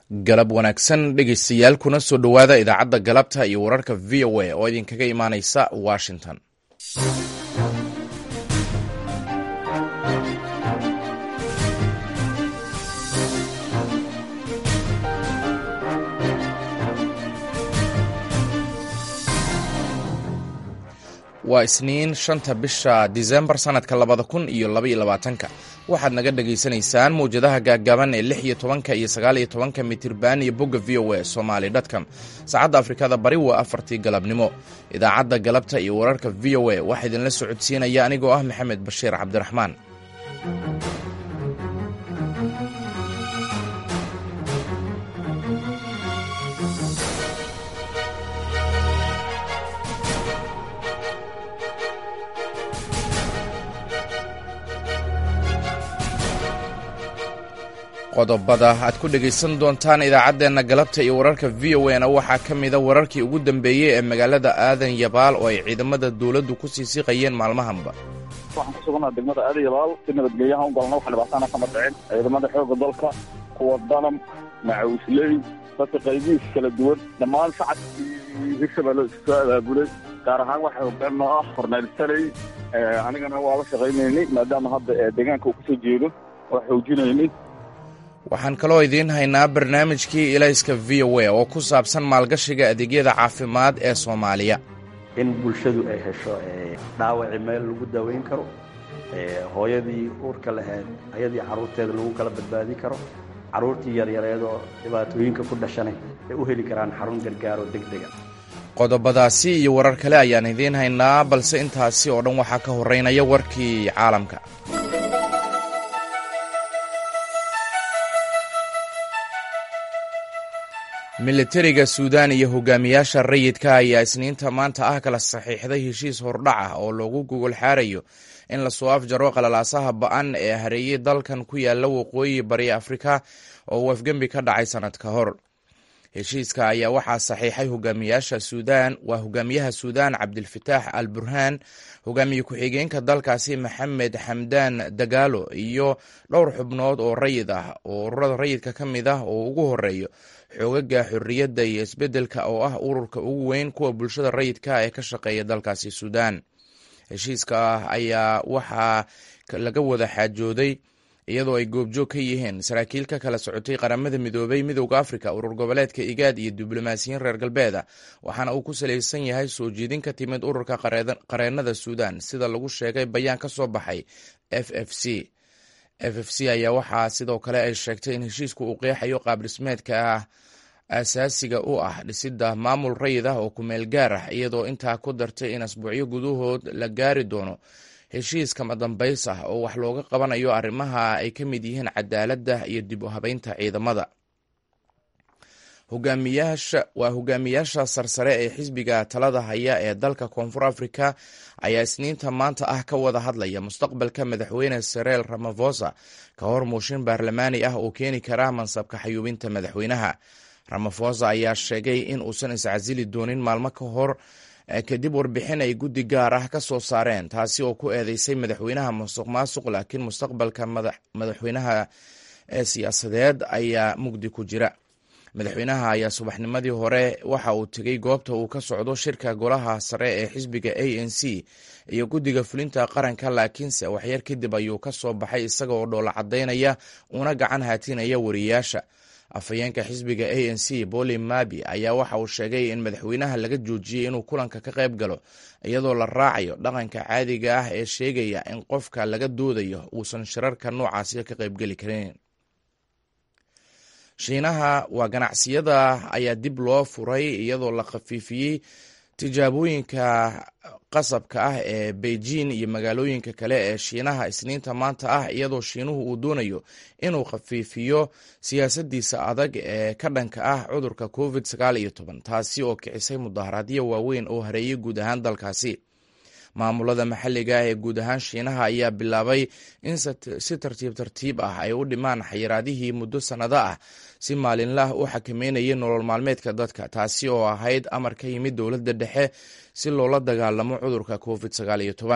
galab wanaagsan dhegeystayaal kuna soo dhowaada idaacadda galabta iyo wararka v o a oo idinkaga imaaneysa washington waa isniin shanta bisha disembar sanadka labada kun iyo labaiyo labaatanka waxaad naga dhagaysanaysaan mawjadaha gaaggaaban ee lix iyo tobanka iyo sagaal iyo tobanka mitirban iyo bogga v o a somaly dtcom saacadda afrikada bari waa afartii galabnimo idaacadda galabta iyo wararka v o a waxaa idinla socodsiinaya anigoo ah maxamed bashiir cabdiraxmaan qodobada aad ku dhegaysan doontaan idaacaddeenna galabta iyo wararka v o a na waxaa ka mida wararkii ugu dambeeyey ee magaalada aadan yabaal oo ay ciidamada dowladdu ku sii siqayeen maalmahanba waxaan ku sugannaha degmada aadan yabaal si nabadgelyaha u galna wax dhibaataana kama dhicin ciidamada xoogga dalka kuwa danam macawisley dadka qaybihiis kala duwan dhammaan shacabkii hirshabelle soo abaabulay gaar ahaan waxa hoggaan noo ah korneyl saley anigana waa la shaqaynaynay maadaama hadda deegaanka uu kasoo jeedo waa xoojinaynay waxaan kaloo idiin haynaa barnaamijkii ilayska v o a oo ku saabsan maalgashiga adeegyada caafimaad ee soomaaliya in bulshadu ay hesho dhaawaci meel lagu daweyn karo hooyadii uurka lahayd ayadii carruurteeda lagu kala badbaadin karo carruurtii yaryareedoo dhibaatooyinka ku dhashanay ay u heli karaan xarun gargaaro deg dega qodobadaasi iyo warar kale ayaan idiin haynaa balse intaasi oo dhan waxaa ka horeynaya warkii caalamka militariga suudaan iyo hogaamiyaasha rayidka ayaa isniinta maanta ah kala saxiixday heshiis hordhac ah oo loogu gogol xaarayo in lasoo afjaro qalalaasaha ba-an ee hareeyey dalkan ku yaala waqooyi bari afrika oo wafgembi ka dhacay sanad ka hor heshiiska ayaa waxaa saxiixay hogaamiyaasha suudaan waa hogaamiyaha suudaan cabdilfataax al burhaan hogaamiye ku-xigeenka dalkaasi maxamed xamdaan dagaalo iyo dhowr xubnood oo rayid ah oo ururada rayidka ka mid ah oo ugu horeeyo xoogaga xorriyadda iyo isbeddelka oo ah ururka ugu weyn kuwa bulshada rayidka ee ka shaqeeya dalkaasi suudaan heshiiska ah ayaa waxaa laga wada xaajooday iyadoo ay goobjoog ka yihiin saraakiil ka kala socotay qaramada midoobay midowda afrika urur goboleedka igaad iyo diblomaasiyiin reer galbeeda waxaana uu ku salaysan yahay soo jeedin ka timid ururka qareennada suudaan sida lagu sheegay bayaan ka soo baxay f f c f f c ayaa waxaa sidoo kale ay sheegtay in heshiisku uu qeexayo qaab dhismeedka ah asaasiga u ah dhisidda maamul rayid ah oo kumeel gaar ah iyadoo intaa ku dartay in asbuucyo gudahood la gaari doono heshiis kama dambays ah oo wax looga qabanayo arrimaha ay ka mid yihiin cadaaladda iyo dib u habeynta ciidamada hogaamiyaasha waa hogaamiyaasha sarsare ee xisbiga talada haya ee dalka koonfur afrika ayaa isniinta maanta ah ka wada hadlaya mustaqbalka madaxweyne sereel ramafosa ka hor muushin baarlamaani ah oo keeni kara mansabka xayuubinta madaxweynaha ramafosa ayaa sheegay in uusan iscasili doonin maalmo ka hor kadib warbixin ay guddi gaar ah ka soo saareen taasi oo ku eedeysay madaxweynaha musuq maasuq laakiin mustaqbalka madaxweynaha ee siyaasadeed ayaa mugdi ku jira madaxweynaha ayaa subaxnimadii hore waxa uu tegey goobta uu ka socdo shirka golaha sare ee xisbiga a n c iyo guddiga fulinta qaranka laakiinse waxyar kadib ayuu ka soo baxay isaga oo dhoola caddaynaya una gacan haatinaya wariyaasha afhayeenka xisbiga a n c boli mabi ayaa waxa uu sheegay in madaxweynaha laga joojiyey inuu kulanka ka qayb galo iyadoo la raacayo dhaqanka caadiga ah ee sheegaya in qofka laga doodayo uusan shirarka noocaasi ka qaybgeli karin shiinaha waa ganacsiyada ayaa dib loo furay iyadoo la khafiifiyey tijaabooyinka qasabka ah ee beijing iyo magaalooyinka kale ee shiinaha isniinta maanta ah iyadoo shiinuhu uu doonayo inuu khafiifiyo siyaasadiisa adag ee ka dhanka ah cudurka covid sagaal iyo toban taasi oo kicisay mudaharaadyo waaweyn oo hareeyay guud ahaan dalkaasi maamulada maxalliga ah ee guud ahaan shiinaha ayaa bilaabay in si tartiib tartiib ah ay u dhimaan xayiraadihii muddo sannado ah si maalinlah u xakameynayay nolol maalmeedka dadka taasi oo ahayd amar ka yimid dowladda dhexe si loola dagaalamo cudurka covid sagaal iyo toban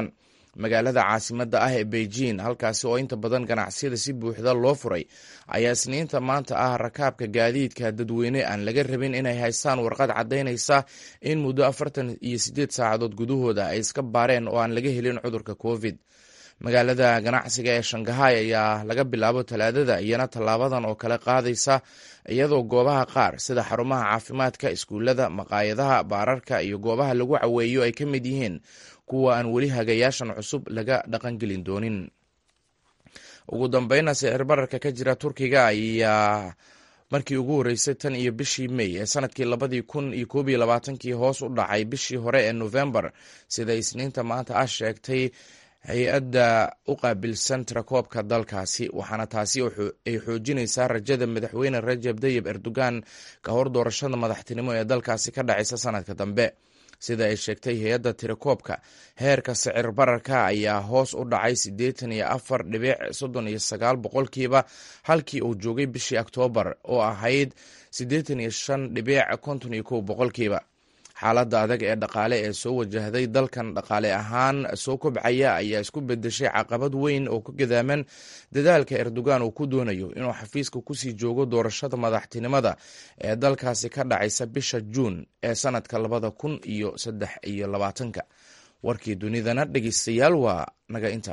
magaalada caasimadda ah ee beijing halkaasi oo inta badan ganacsiyada si buuxda loo furay ayaa isniinta maanta ah rakaabka gaadiidka dadweyne aan laga rabin inay haystaan warqad caddaynaysa in muddo afartan iyo siddeed saacadood gudahooda ay iska baareen oo aan laga helin cudurka covid magaalada ganacsiga ee shangahay ayaa laga bilaabo talaadada iyana tallaabadan oo kale qaadaysa iyadoo goobaha qaar sida xarumaha caafimaadka iskuullada maqaayadaha baararka iyo goobaha lagu caweeyo ay ka mid yihiin kuwa aan weli hagayaashan cusub laga dhaqangelin doonin ugu dambeyna sicir bararka ka jira turkiga ayaa markii ugu horreysay tan iyo bishii may ee sanadkii labadii kun iyo koob iyo labaatankii hoos u dhacay bishii hore ee novembar sida isniinta maanta ah sheegtay hay-adda u qaabilsan tirakoobka dalkaasi waxaana taasi ay xoojinaysaa rajada madaxweyne rajab tayib erdogan ka hor doorashada madaxtinimo ee dalkaasi ka dhacaysa sanadka dambe sida ay sheegtay hay-adda tirakoobka heerka sicir bararka ayaa hoos u dhacay siddeetan iyo afar dhibic soddon iyo sagaal boqolkiiba halkii uu joogay bishii oktoobar oo ahayd siddeetan iyo shan dhibic konton iyo kow boqolkiiba xaaladda adag ee dhaqaale ee soo wajahday dalkan dhaqaale ahaan soo kobcaya ayaa isku bedeshay caqabad weyn oo ku gadaaman dadaalka erdogan uu ku doonayo inuu xafiiska kusii joogo doorashada madaxtinimada ee dalkaasi ka dhacaysa bisha juun ee sanadka labada kun iyo saddex iyo labaatanka warkii dunidana dhegeystayaal waa naga inta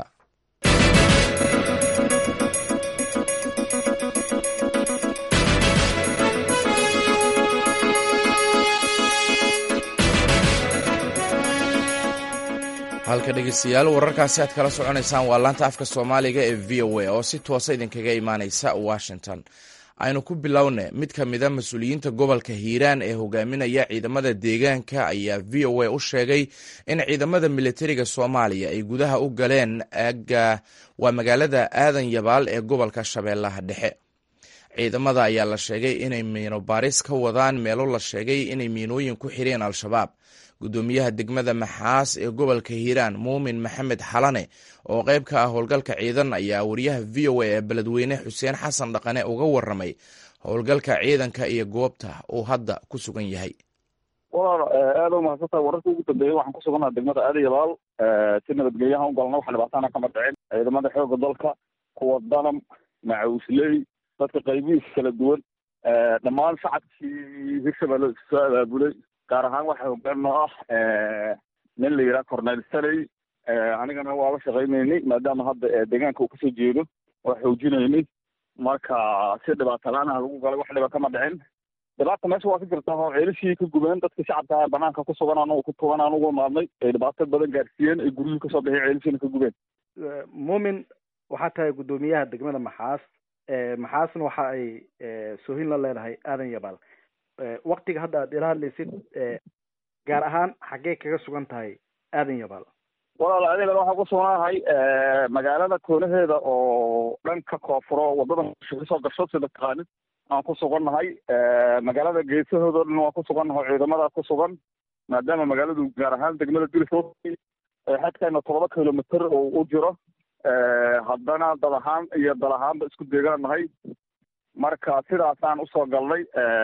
halka dhegeystayaal wararkaasi aad kala soconaysaan waa laanta afka soomaaliga ee v o a oo si toosa idinkaga imaaneysa washington aynu ku bilowna mid ka mida mas-uuliyiinta gobolka hiiraan ee hogaaminaya ciidamada deegaanka ayaa v o a u sheegay in ciidamada militariga soomaaliya ay gudaha u galeen aga waa magaalada aadan yabaal ee gobolka shabeellaha dhexe ciidamada ayaa la sheegay inay miino baaris ka wadaan meelo la sheegay inay miinooyin ku xireen al-shabaab gudoomiyaha degmada maxaas ee gobolka hiiraan muumin maxamed xalane oo qayb ka ah howlgalka ciidan ayaa wariyaha v o a ee beledweyne xuseen xasan dhaqane uga waramay howlgalka ciidanka iyo goobta uu hadda ku sugan yahay walaal aada u mahadsantahay wararka ugu dambeeyey waxaan ku sugannaha degmada aada yabaal si nabadgelyaha u galna wax dhibaatana kama dhicin ciidamada xooga dalka kuwa danam macawisley dadka qaybihiis kala duwan dhammaan shacabkii hirshabelle soo abaabulay gaar ahaan waxaa hogaan noo ah nin la yidhaha cornel saley anigana waa la shaqaynaynay maadaama hadda deegaanka uu kasoo jeedo waa xoojinaynay marka si dhibaata la-aanaha lagu galay wax dhiba kama dhicin dhibaata meesha waa ka jirta oo ceelishii ka gubeen dadka shacabka ah banaanka ku sugan anugu ku tugan aan ugu imaadnay ay dhibaato badan gaarsiiyeen ay guryihii kasoo bixiyeen ceelishiina ka gubeen muumin waxaa tahay guddoomiyaha degmada maxaas maxaasna waxa ay soohin la leedahay aadan yabaal waktiga hadda aad ila hadlaysid gaar ahaan xaggee kaga sugan tahay aadan yabaal walaal aadan yabaal waxaan ku sugnahay magaalada koonaheeda oo dhanka koonfuro wadada kasoo gasho sida taqaanid aan ku sugannahay magaalada geesahooda o dhan waan ku sugannahay oo ciidamadaas ku sugan maadaama magaaladu gaar ahaan degmada dulfo xadkeena todoba kilomitr oo u jiro haddana dad ahaan iyo dal ahaanba isku deegaanahay marka sidaasaan usoo galnay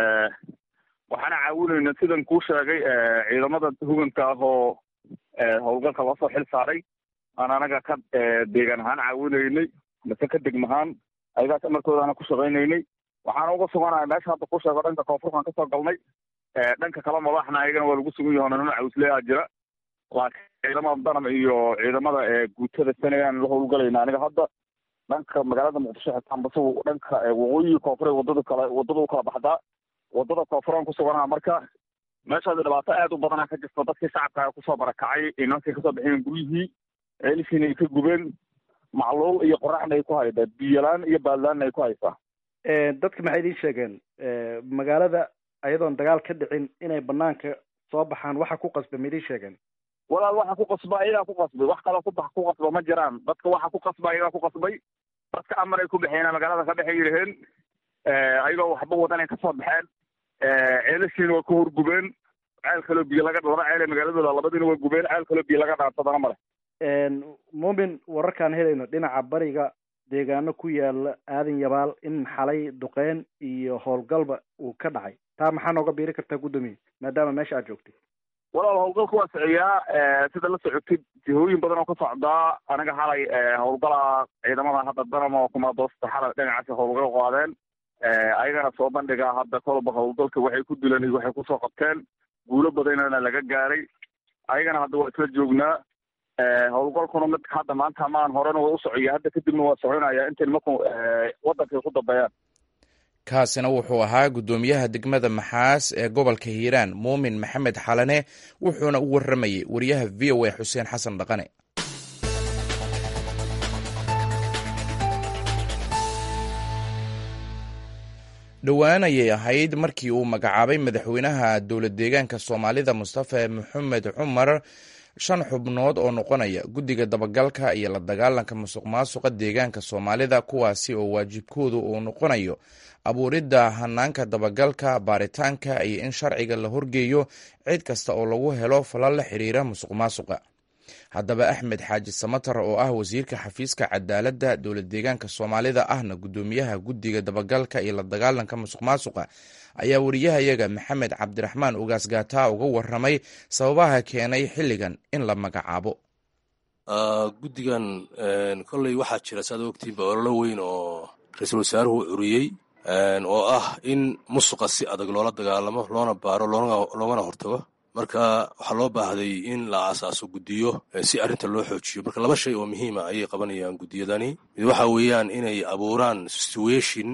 waxaana caawinayna sidan kuu sheegay ciidamada huganka ah oo howlgalka loosoo xil saaray aan anaga ka deegaan ahaan caawinaynay mise ka degmahaan ayagaas amarkoodaana ku shaqaynaynay waxaana uga suganahay meesha hadda ku sheego dhanka koonfurkaan kasoo galnay dhanka kale madaxna ayagana waa lagu sugan yaho nana cawsleyaa jira laakiin ciidamada danam iyo ciidamada guutada sanayaan la howlgalayna aniga hadda dhanka magaalada muqdisho xitaan basagu dhanka waqooyiga koonfure wadada kale wadada u kala baxdaa wadada koonfuraan ku suganaha marka meeshaasi dhibaato aad u badana ka jirta dadkii shacabka kusoo barakacay inankay kasoo baxeen guryihii ceelishiina ay ka gubeen macluul iyo qoraxna ay ku haydaa biyolaan iyo baadlaanna ay ku haysaa dadka maxay idiin sheegeen magaalada ayadoon dagaal ka dhicin inay banaanka soo baxaan waxa ku qasba ma idiin sheegeen walaal waxa ku qasba ayagaa ku qasbay wax kaloo kubax ku qasba ma jiraan dadka waxa ku qasba ayagaa ku qasbay dadka amar ay ku baxeen magaalada ka dhexay yidhaheen ayagoo waxba wadan ay kasoo baxeen ceelashiina waa ku horgubeen ceel kaloo biyo laga laba ceel ee magaaladooda labadiina waa gubeen ceel kaloo biyo laga dhaansadana male muumin wararkaan helayno dhinaca bariga deegaano ku yaala aadan yabaal in xalay duqeyn iyo howlgalba uu ka dhacay taa maxaa nooga biiri kartaa guddoomiye maadaama meesha aad joogtay walaal howlgalka waa siciyaa sida la socotid jihooyin badan oo ka socdaa aniga xalay howlgala ciidamada hadda danam oo kumaadoosta xalay dhinacaasi howlgal qaadeen ayagana soo bandhigaa hadda kolba howlgalka waxay ku dilan iyo waxay kusoo qabteen guulo badanana laga gaaray ayagana hadda waa isla joognaa howlgalkuna mid hadda maanta maan horena waa u socaya hadda kadibna waa soconaya intay nimanku wadankay ku dambeeyaan kaasina wuxuu ahaa guddoomiyaha degmada maxaas ee gobolka hiiraan muumin maxamed xalane wuxuuna u warramayay wariyaha v o a xuseen xasan dhaqane dhowaan ayay ahayd markii uu magacaabay madaxweynaha dowlad deegaanka soomaalida mustafa maxamed cumar shan xubnood oo noqonaya guddiga dabagalka iyo la dagaalanka musuq maasuqa deegaanka soomaalida kuwaasi oo waajibkoodu uu noqonayo abuuridda hanaanka dabagalka baaritaanka iyo in sharciga la horgeeyo cid kasta oo lagu helo falal la xiriira musuq maasuqa haddaba axmed xaaji samatar oo ah wasiirka xafiiska cadaaladda dowlad deegaanka soomaalida ahna guddoomiyaha guddiga dabagalka iyo la dagaalanka musuq maasuqa ayaa wariyahayaga maxamed cabdiraxmaan ugaas gaataa uga waramay sababaha keenay xilligan in la magacaabo guddigan kolley waxaa jira saad ogtiinba ololo weyn oo ra-iisul wasaaruhu curiyey oo ah in musuqa si adag loola dagaalamo loona baaro loogana hortago marka waxaa loo baahday in la aasaaso guddiyo si arrinta loo xoojiyo marka laba shay oo muhiima ayay qabanayaan guddiyadani mid waxa weeyaan inay abuuraan situation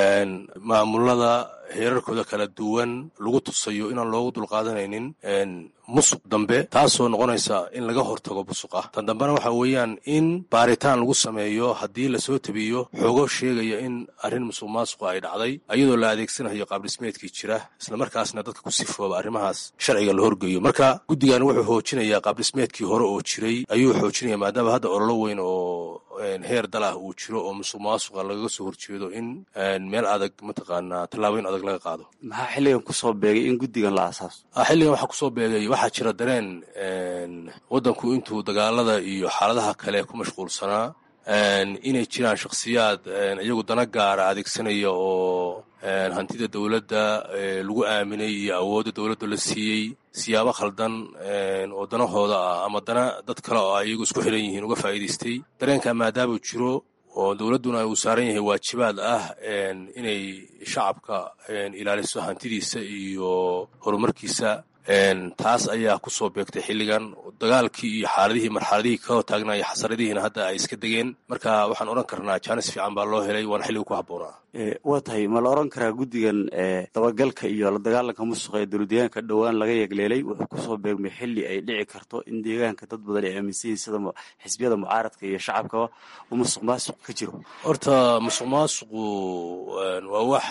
maamulada heerarkooda kala duwan lagu tusayo inaan loogu dulqaadanaynin musuq dambe taasoo noqonaysa in laga hortago musuqa tan dambena waxa weeyaan in baaritaan lagu sameeyo haddii lasoo tabiyo xogo sheegaya in arrin musuq maasuqa ay dhacday iyadoo la adeegsanayo qaabdhismeedkii jira islamarkaasna dadka ku sifooba arrimahaas sharciga la horgeeyo marka guddigan wuxuu xoojinayaa qaabdhismeedkii hore oo jiray ayuu xoojinaya maadaama hadda ololo weyn oo heer dal ah uu jiro oo musuq maasuqa lagaga soo horjeedo in meel adag mataqaanaa tallaabooyin adag laga qaado maxaa xilligan kusoo beegay in guddigan la aasaaso xilligan waxaa kusoo beegay waxaa jira dareen waddanku intuu dagaalada iyo xaaladaha kale ku mashquulsanaa inay jiraan shakhsiyaad iyagu dana gaara adeegsanaya oo hantida dowladda lagu aaminay iyo awoodda dowladda la siiyey siyaabo khaldan oo danahooda ah ama dana dad kale oo ay iyagu isku xiran yihiin uga faa'iidaystay dareenka maadaamuu jiro oo dowladduna uu saaran yahay waajibaad ah inay shacabka ilaaliso hantidiisa iyo horumarkiisa taas ayaa kusoo beegtay xilligan dagaalkii iyo xaaladihii marxaladihii ka taagna iyo xasaradihiina hadda ay iska degeen marka waxaan odhan karnaa jaanis fiican baa loo helay waana xilliga ku habboonaa waa tahay ma la odhan karaa guddigan dabagalka iyo la dagaalanka musuqa ee dowladdeegaanka dhowaan laga yegleelay wuxuu kusoo beegmay xilli ay dhici karto in deegaanka dad badan ay aaminsan yihin sida xisbiyada mucaaradka iyo shacabkaba uu musuq maasuq ka jiro horta musuq maasuqu waa wax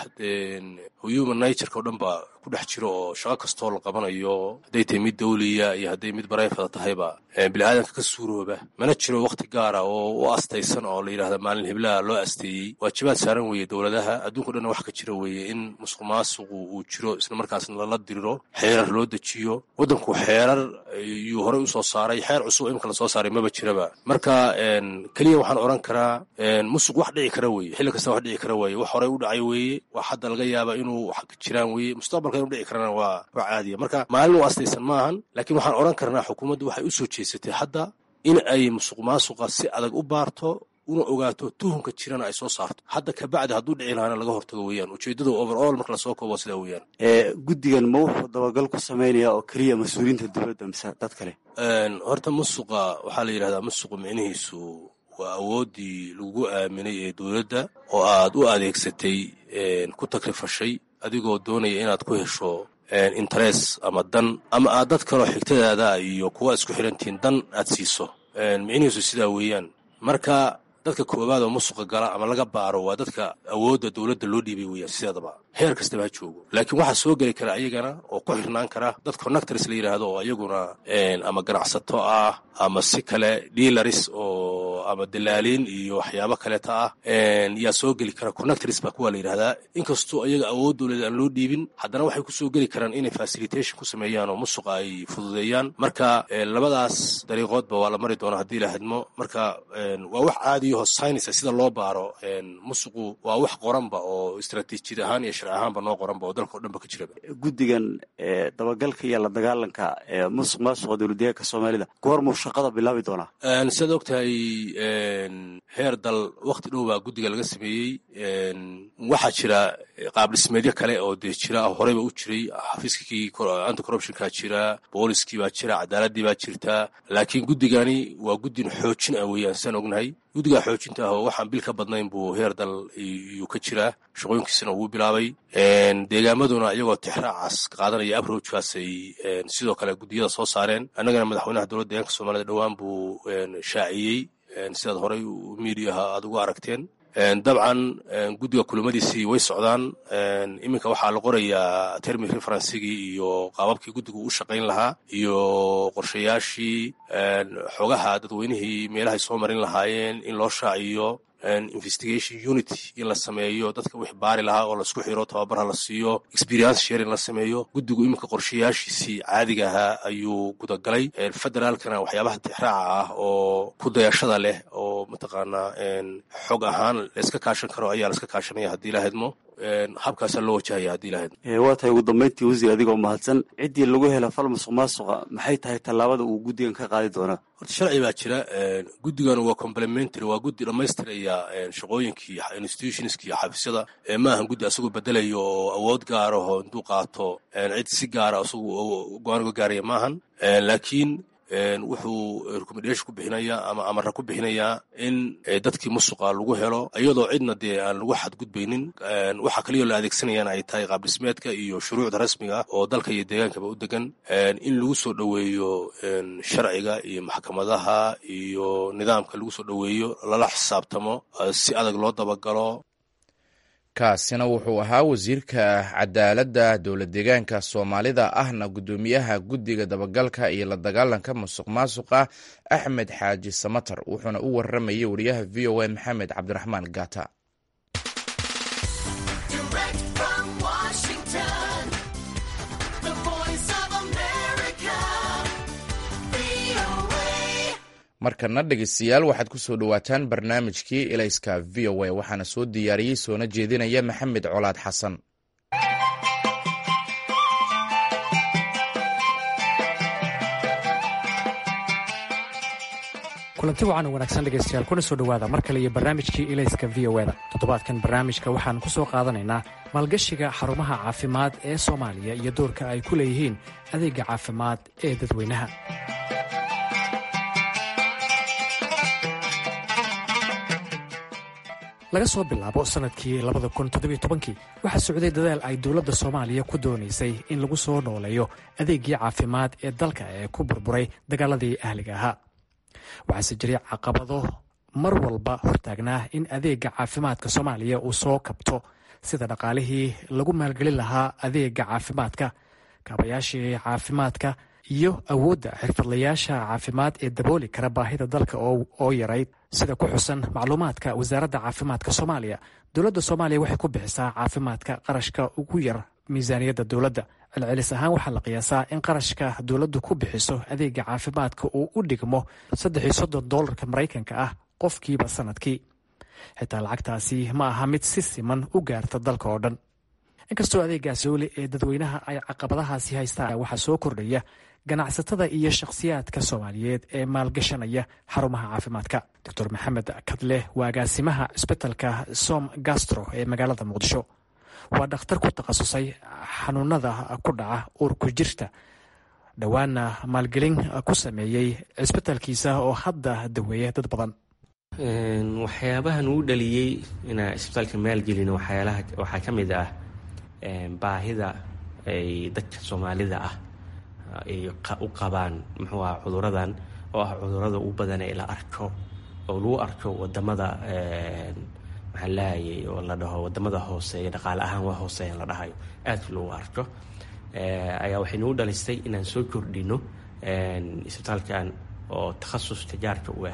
human natureka o dhan baa ku dhex jiro oo shaqo kastoo la qabanayo hadday tahay mid dawliya iyo hadday mid barayfada tahayba biniaadanka ka suurooba mana jiro wakhti gaara oo u astaysan oo la yidhahda maalin heblaha loo asteeyey waajibaad saaran weeye dowladaha adduunko dhanna wax ka jira weeye in musuq maasuqu uu jiro isla markaasna lala diriro xeerar loo dejiyo waddanku xeerar yuu horey usoo saaray xeer cusub imika la soo saaray maba jiraba marka keliya waxaan odhan karaa musuq wax dhici kara weeye xilli kasta wax dhici kara weeye wax horey u dhacay weeye wax hadda laga yaaba inuu wax ka jiraan weeye mustaqbalka inu dhici karana waa wax caadiya marka maalin u astaysan maahan laakiin waxaan odhan karnaa xukuumaddu waxay u soo jeesatay hadda in ay musuq maasuqa si adag u baarto una ogaato tuhunka jirana ay soo saarto hadda kabacdi hadduu dhici lahaana laga hortago weeyaan ujeeddadu overall marka lasoo koobo sidaa weeyaan guddigan ma wuxuu dabagal ku samaynaya oo keliya mas-uuliyiinta dowladda mise dad kale horta musuqa waxaa la yidhahdaa musuqu micnihiisu waa awooddii lagu aaminay ee dowladda oo aad u adeegsatay ku takrifashay adigoo doonaya inaad ku hesho interes ama dan ama aad dad kaloo xigtadaada iyo kuwa isku xirantihiin dan aad siiso micnihiisu sidaa weeyaan marka dadka koowaad oo musuqa gala ama laga baaro waa dadka awoodda dowladda loo dhiibay weeyaan sideedaba heer kastaba ha joogo laakiin waxaa soo geli kara ayagana oo ku xirnaan kara dad connectors la yidhaahdo oo ayaguna ama ganacsato ah ama si kale dealaris oo ama dalaaliin iyo waxyaabo kaleeta ah yaa soo geli kara connectors baa kuwa la yidhahdaa inkastoo iyaga awood dowlad aan loo dhiibin haddana waxay kusoo geli karaan inay facilitation ku sameeyaan oo musuqa ay fududeeyaan marka labadaas dariiqoodba waa la mari doonaa haddii la hadmo marka waa wax caadiyaho science sida loo baaro musuqu waa wax qoranba oo istaraatiijiyad ahaan iyo sharci ahaanba noo qoranba oo dalka o dhan ba ka jiraba guddigan dabagalka iyo la dagaalanka musuq maasuqa dowladdeegaanka soomaalida goormuu shaqada bilaabi doonaa sidaad og tahay heer dal wakti dhow baa guddiga laga sameeyey waxaa jira qaab dhismeedyo kale oo dee jira horeyba u jiray xafiiskii anti corruptionka jira booliskii baa jira cadaaladii baa jirta laakiin guddigani waa guddin xoojin ah weeyaan saan ognahay guddigaa xoojinta ah oo waxaan bil ka badnayn buu heer dal iyuu ka jiraa shaqooyinkiisana wuu bilaabay deegaamaduna iyagoo tixraacaas qaadanaya abrojkaasay sidoo kale guddiyada soo saareen annagana madaxweynaha dowladda deegaanka soomaalida dhowaan buu shaaciyey sidaad horey miidiyaha aad ugu aragteen dabcan guddiga kulamadiisii way socdaan iminka waxaa la qorayaa termi referensigii iyo qaababkii guddigu u shaqayn lahaa iyo qorshayaashii xogaha dadweynihii meelahay soo marin lahaayeen in loo shaaciyo investigation unity in la sameeyo dadka wix baari lahaa oo laisku xiro tababarha la siiyo experience sharing la sameeyo guddigu iminka qorshayaashiisii caadiga ahaa ayuu gudagalay federaalkana waxyaabaha tixraaca ah oo ku dayashada leh oo mataqaanaa xog ahaan layska kaashan karo ayaa laiska kaashanaya haddii la hedmo habkaasaa loo wajahaya haddii la hedmo waa tahay ugu dambayntii wasiir adigoo mahadsan ciddii lagu hela fal musuq maasuqa maxay tahay tallaabada uu guddigan ka qaadi doonaa horta sharci baa jira guddigan waa complementary waa guddi dhammaystiraya shaqooyinkii institutionski iyo xafiisyada maahan guddi asagoo bedelayo oo awood gaaraho intuu qaato cid si gaara asagu go-aan uga gaaraya maahan laakiin wuxuu recommendation ku bixinayaa ama amara ku bixinayaa in dadkii musuqa lagu helo iyadoo cidna dee aan lagu xadgudbaynin waxaa kaliyoo la adeegsanayana ay tahay qaab dhismeedka iyo shuruucda rasmiga ah oo dalka iyo deegaankaba u degan in lagu soo dhoweeyo sharciga iyo maxkamadaha iyo nidaamka lagu soo dhoweeyo lala xisaabtamo si adag loo dabagalo kaasina wuxuu ahaa wasiirka cadaaladda dowlad deegaanka soomaalida ahna guddoomiyaha guddiga dabagalka iyo la dagaalanka musuq maasuqa axmed xaaji samatar wuxuuna u waramayay wariyaha v o a maxamed cabdiraxmaan gata markana dhegeystayaal waxaad ku soo dhowaataan barnaamijkii elayska v o a waxaana soo diyaariyey soona jeedinaya maxamed colaad xasan kulanti wacan u wanaagsan dhegaystayaal kuna soo dhowaada mar kale iyo barnaamijkii ilayska v o da toddobaadkan barnaamijka waxaan ku soo qaadanaynaa maalgashiga xarumaha caafimaad ee soomaaliya iyo doorka ay ku leeyihiin adeega caafimaad ee dadweynaha laga soo bilaabo sannadkii labada kun toddobiyo tobankii waxaa socday dadaal ay dowladda soomaaliya ku doonaysay in lagu soo nooleeyo adeegii caafimaad ee dalka ee ku burburay dagaaladii ahliga ahaa waxaase jiray caqabado mar walba hortaagnaa in adeega caafimaadka soomaaliya uu soo kabto sida dhaqaalihii lagu maalgelin lahaa adeega caafimaadka kaabayaashii caafimaadka iyo awoodda xirfadlayaasha caafimaad ee dabooli kara baahida dalka oo yarayd sida ku xusan macluumaadka wasaaradda caafimaadka soomaaliya dowladda soomaaliya waxay ku bixisaa caafimaadka qarashka ugu yar miisaaniyadda dowladda celcelis ahaan waxaa la qiyaasaa in qarashka dowladdu ku bixiso adeega caafimaadka uu u dhigmo saddex iyo soddon doolarka maraykanka ah qofkiiba sannadkii xitaa lacagtaasi ma aha mid si siman u gaarta dalka oo dhan inkastoo adeegaasi weli ee dadweynaha ay caqabadahaasi haystaan waxaa soo kordhaya ganacsatada iyo shakhsiyaadka soomaaliyeed ee maalgashanaya xarumaha caafimaadka doctor maxamed kadle waa agaasimaha cisbitalka som gastro ee magaalada muqdisho waa dhakhtar ku takhasusay xanuunada ku dhaca uurku jirta dhowaana maalgelin ku sameeyey cisbitalkiisa oo hadda daweeya dad badan waxyaabahan uu dhaliyey inaa isbitaalka maalgelino waxaa ka mid ah baahida ay dadka soomaalida ah ay u qabaan muxuu ah cuduradan oo ah cudurada u badan ee la arko oo lagu arko wadamada maxaa lahayay oo la dhaho wadamada hooseeya dhaqaale ahaan waa hooseeyan la dhahayo aad lagu arko ayaa waxay nagu dhalisay inaan soo kordhino isbitaalkan oo takhasus tijaarka u ah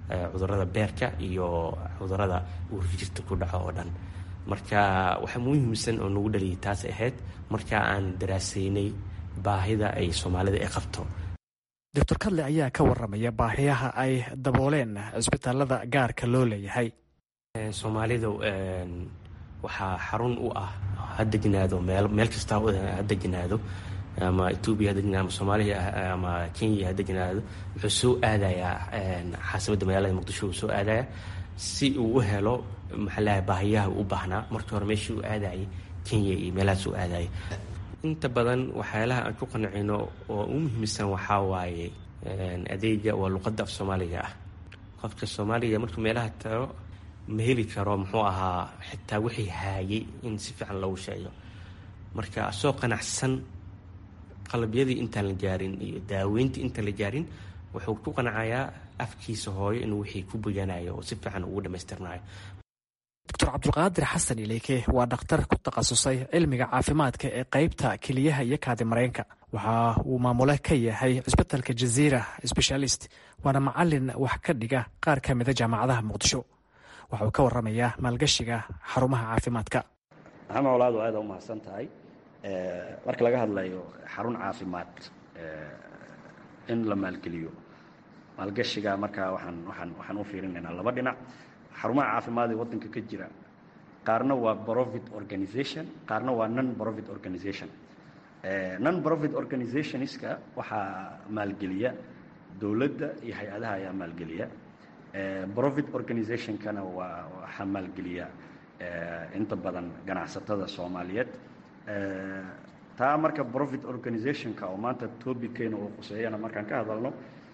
cudurada beerka iyo cudurada uurjirta ku dhaco oo dhan marka waxa muhiimsan oo nagu dhaliyay taas ahayd marka aan daraasaynay baahida ay soomaalida ay qabto doctor kadle ayaa ka waramaya baahiyaha ay dabooleen cisbitaalada gaarka loo leeyahay soomaalida waxaa xarun u ah ha degnaado meel kasta ha degnaado ama etoobiya ha degnaado ama soomaaliya ama kenya ha degnaado wuxuu soo aadayaa xaasabadda magaalada muqdisho uu soo aadaya si uu u helo maxaalaha baahiyaha u baahnaa markii hore meeshii uu aadayay kenya iyo meelahaas uu aadayay inta badan waxyaalaha aan ku qancino oo u muhiimsan waxaa waaye adeega waa luqadda af soomaaliga ah qofka soomaaliga markuu meelaha tago ma heli karo muxuu ahaa xitaa wixii haayay in si fiican loogu sheego marka asoo qanacsan qalabyadii intaan la gaarin iyo daaweyntii intaan la gaarin wuxuu ku qanacayaa afkiisa hooyo inuu wixii ku boganayo oo si fiican ugu dhammaystirnayo doctor cabdulqaadir xasan ileyke waa dhakhtar ku takhasusay cilmiga caafimaadka ee qeybta keliyaha iyo kaadi mareenka waxa uu maamule ka yahay cisbitalka jaziira specialist waana macalin wax ka dhiga qaar ka mida jaamacadaha muqdisho waxa uu ka waramayaa maalgashiga xarumaha caafimaadka maxamed walaadu aada u mahadsan tahay marka laga hadlayo xarun caafimaad in la maalgeliyo maalgashiga markaa waxaan waxaan waxaan u fiirinaynaa laba dhinac xarumaha caafimaad ee waddanka ka jira qaarna waa profit organization qaarna waa non profit organization non profit organizationska waxaa maalgeliya dowladda iyo hay-adaha ayaa maalgeliya profit organizationkana waa waxaa maalgeliya inta badan ganacsatada soomaaliyeed taa marka profit organizationka oo maanta tobickeena uu quseeyana markaan ka hadalno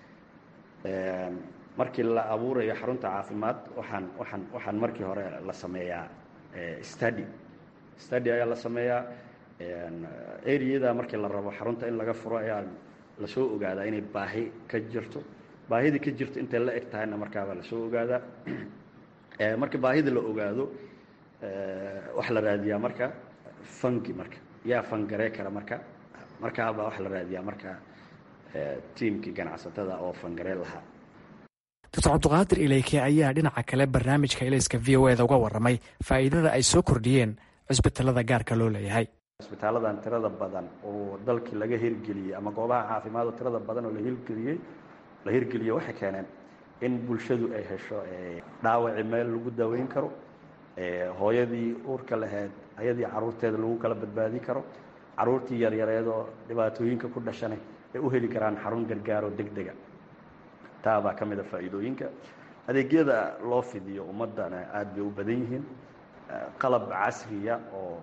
markii la abuurayo xarunta caafimaad waxaan waxaan waxaan markii hore la sameeyaa study study ayaa la sameeyaa areada markii la rabo xarunta in laga furo ayaa lasoo ogaadaa inay baahi ka jirto baahidii ka jirto intay la eg tahayna markaabaa lasoo ogaadaa marka baahida la ogaado waxaa la raadiyaa marka fangi marka yaa fangaree kara marka markaabaa waxaa la raadiyaa marka tiimkii ganacsatada oo fangaree lahaa doctor cabduqaadir ileyke ayaa dhinaca kale barnaamijka ilayska v o eda uga waramay faa'iidada ay soo kordhiyeen cisbitalada gaarka loo leeyahay cisbitaaladan tirada badan oo dalkii laga hirgeliyey ama goobaha caafimaad oo tirada badan oo la hirgeliyey la hirgeliyey waxay keeneen in bulshadu ay hesho dhaawaci meel lagu daweyn karo hooyadii uurka lahayd ayadii caruurteeda lagu kala badbaadi karo caruurtii yaryareedoo dhibaatooyinka ku dhashanay ay u heli karaan xarun gargaaroo deg dega taa baa ka mid a faa'iidooyinka adeegyada loo fidiyo ummaddana aada bay u badan yihiin qalab casriya oo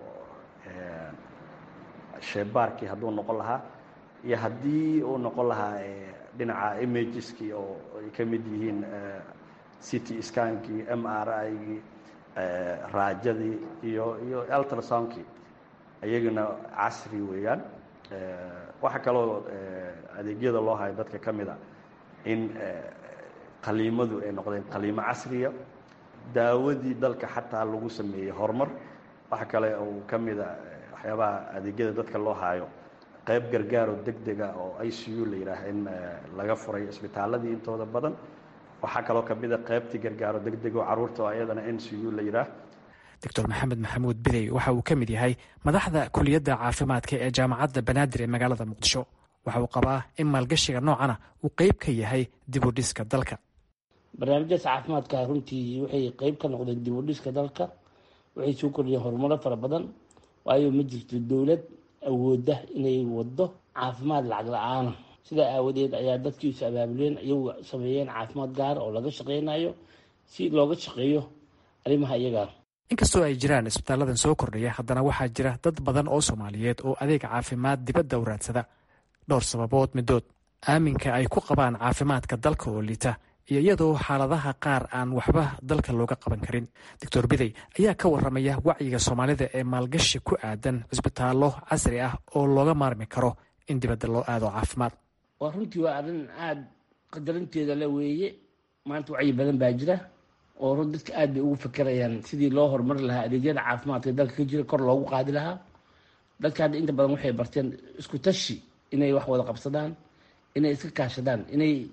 sheebaarkii hadduu noqon lahaa iyo haddii uu noqon lahaa dhinaca imageski oo ay ka mid yihiin city skankii m r igii raajadii iyo iyo ultrasoundkii iyagana casri weeyaan waxaa kaloo adeegyada loo hayo dadka ka mid a in qaliimadu ay noqdeen qaliimo casriya daawadii dalka xataa lagu sameeyey horumar waxa kale uu ka mida waxyaabaha adeegyada dadka loo haayo qayb gargaaroo deg dega oo i c u la yidhaah in laga furay isbitaaladii intooda badan waxaa kaloo ka mida qaybtii gargaaro deg deg oo caruurta oo ayadana n c u la yidhaah doctor maxamed maxamuud bidey waxa uu ka mid yahay madaxda kuliyadda caafimaadka ee jaamacadda banaadir ee magaalada muqdisho waxa uu qabaa in maalgashiga noocana uu qeyb ka yahay dib u dhiska dalka barnaamijyaas caafimaadka runtii waxay qeyb ka noqdeen dib u dhiska dalka waxay soo kordhiyeen horumaro fara badan waayo ma jirto dowlad awooda inay wado caafimaad lacag la-aana sidaa aawadeed ayaa dadkiisu abaabuleen iyagu sameeyeen caafimaad gaar oo laga shaqeynayo si looga shaqeeyo arrimaha iyagaa inkastoo ay jiraan isbitaaladan soo kordhaya haddana waxaa jira dad badan oo soomaaliyeed oo adeeg caafimaad dibadda u raadsada dhowr sababood midood aaminka ay ku qabaan caafimaadka dalka oo liita iyo iyadoo xaaladaha qaar aan waxba dalka looga qaban karin doctor bidey ayaa ka waramaya wacyiga soomaalida ee maalgashi ku aadan cisbitaallo casri ah oo looga maarmi karo in dibadda loo aado caafimaad waa runtii waa arrin aada qadarinteeda le weeye maanta wacyi badan baa jira oo run dadka aada bay ugu fakerayaan sidii loo horumari lahaa adeegyada caafimaadka dalka ka jira kor loogu qaadi lahaa dadka hadda inta badan waxay barteen isku tashi inay wax wada qabsadaan inay iska kaashadaan inay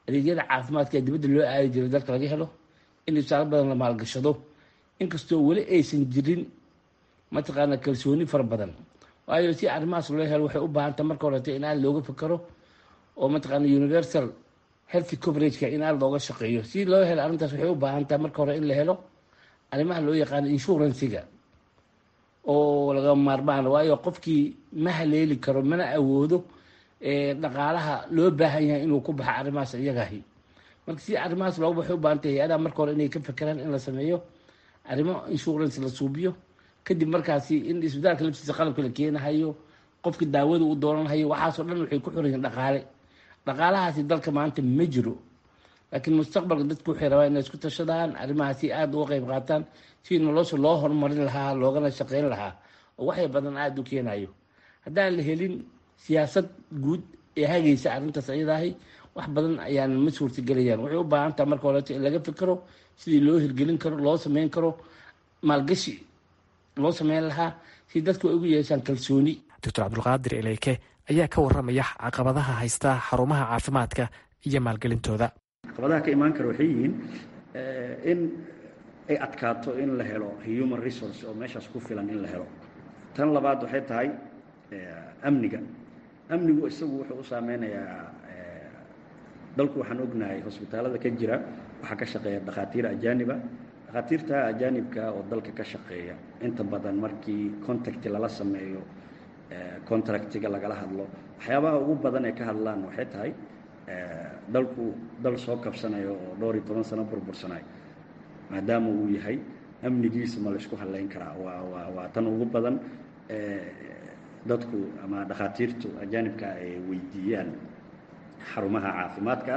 adeegyada caafimaadka ee dibadda loo aadi jiray dalka laga helo in isbitaalo badan la maalgashado inkastoo weli aysan jirin mataqaana kalsooni fara badan waayo si arrimahaas loo helo waxay u baahantay marka horeta in aad looga fikaro oo mataqaana universal healthy coverageka in aad looga shaqeeyo si loo helo arrintaas waxay u baahan tahay marka hore in la helo arrimaha loo yaqaano inshuransiga oo laga maarmaan waayo qofkii ma haleeli karo mana awoodo dhaqaalaha loo baahan yahay inuu ku baxo arrimahaas iyagahi marka si arrimahaas looga baxay u baahantay hay-adaha marka hore inay ka fekeraan in la sameeyo arrimo insurance la suubiyo kadib markaasi in isbitaalka laftiisa qalabka la keenahayo qofka daawada u dooranhayo waxaasoo dhan waxay ku xiran dhaqaale dhaqaalahaasi dalka maanta ma jiro laakiin mustaqbalka dadku waxay rabaan inay isku tashadaan arrimahaasi aada uga qayb qaataan si nolosha loo horumarin lahaa loogana shaqeyn lahaa oo waxay badan aada u keenayo haddaan la helin siyaasad guud ee hagaysa arrintaas ayadaahi wax badan ayaan ma suurtagelayaan waxay u baahan taha marka horeeto in laga fikiro sidii loo hirgelin karo loo sameyn karo maalgashi loo sameyn lahaa si dadku ay ugu yeeshaan kalsooni doctor cabdulqaadir eleyke ayaa ka waramaya caqabadaha haysta xarumaha caafimaadka iyo maalgelintooda caqabadaha ka imaan kara waxay yihiin in ay adkaato in la helo human resource oo meeshaas ku filan in la helo tan labaad waxay tahay amniga amnigu isagu wuxuu u saameynayaa dalku waxaan ognahay hosbitaalada ka jira waxaa ka shaqeeya dhakhaatiir ajaaniba dhakhaatiirta ajaanibka oo dalka ka shaqeeya inta badan markii contacti lala sameeyo contractiga lagala hadlo waxyaabaha ugu badan ay ka hadlaan waxay tahay dalku dal soo kabsanayo oo dhowr iyo toban sano burbursanayo maadaama uu yahay amnigiisa ma laysku hadlayn karaa waa waa waa tan ugu badan dadku ama dhakhaatiirtu ajaanibka ay weydiiyaan xarumaha caafimaadka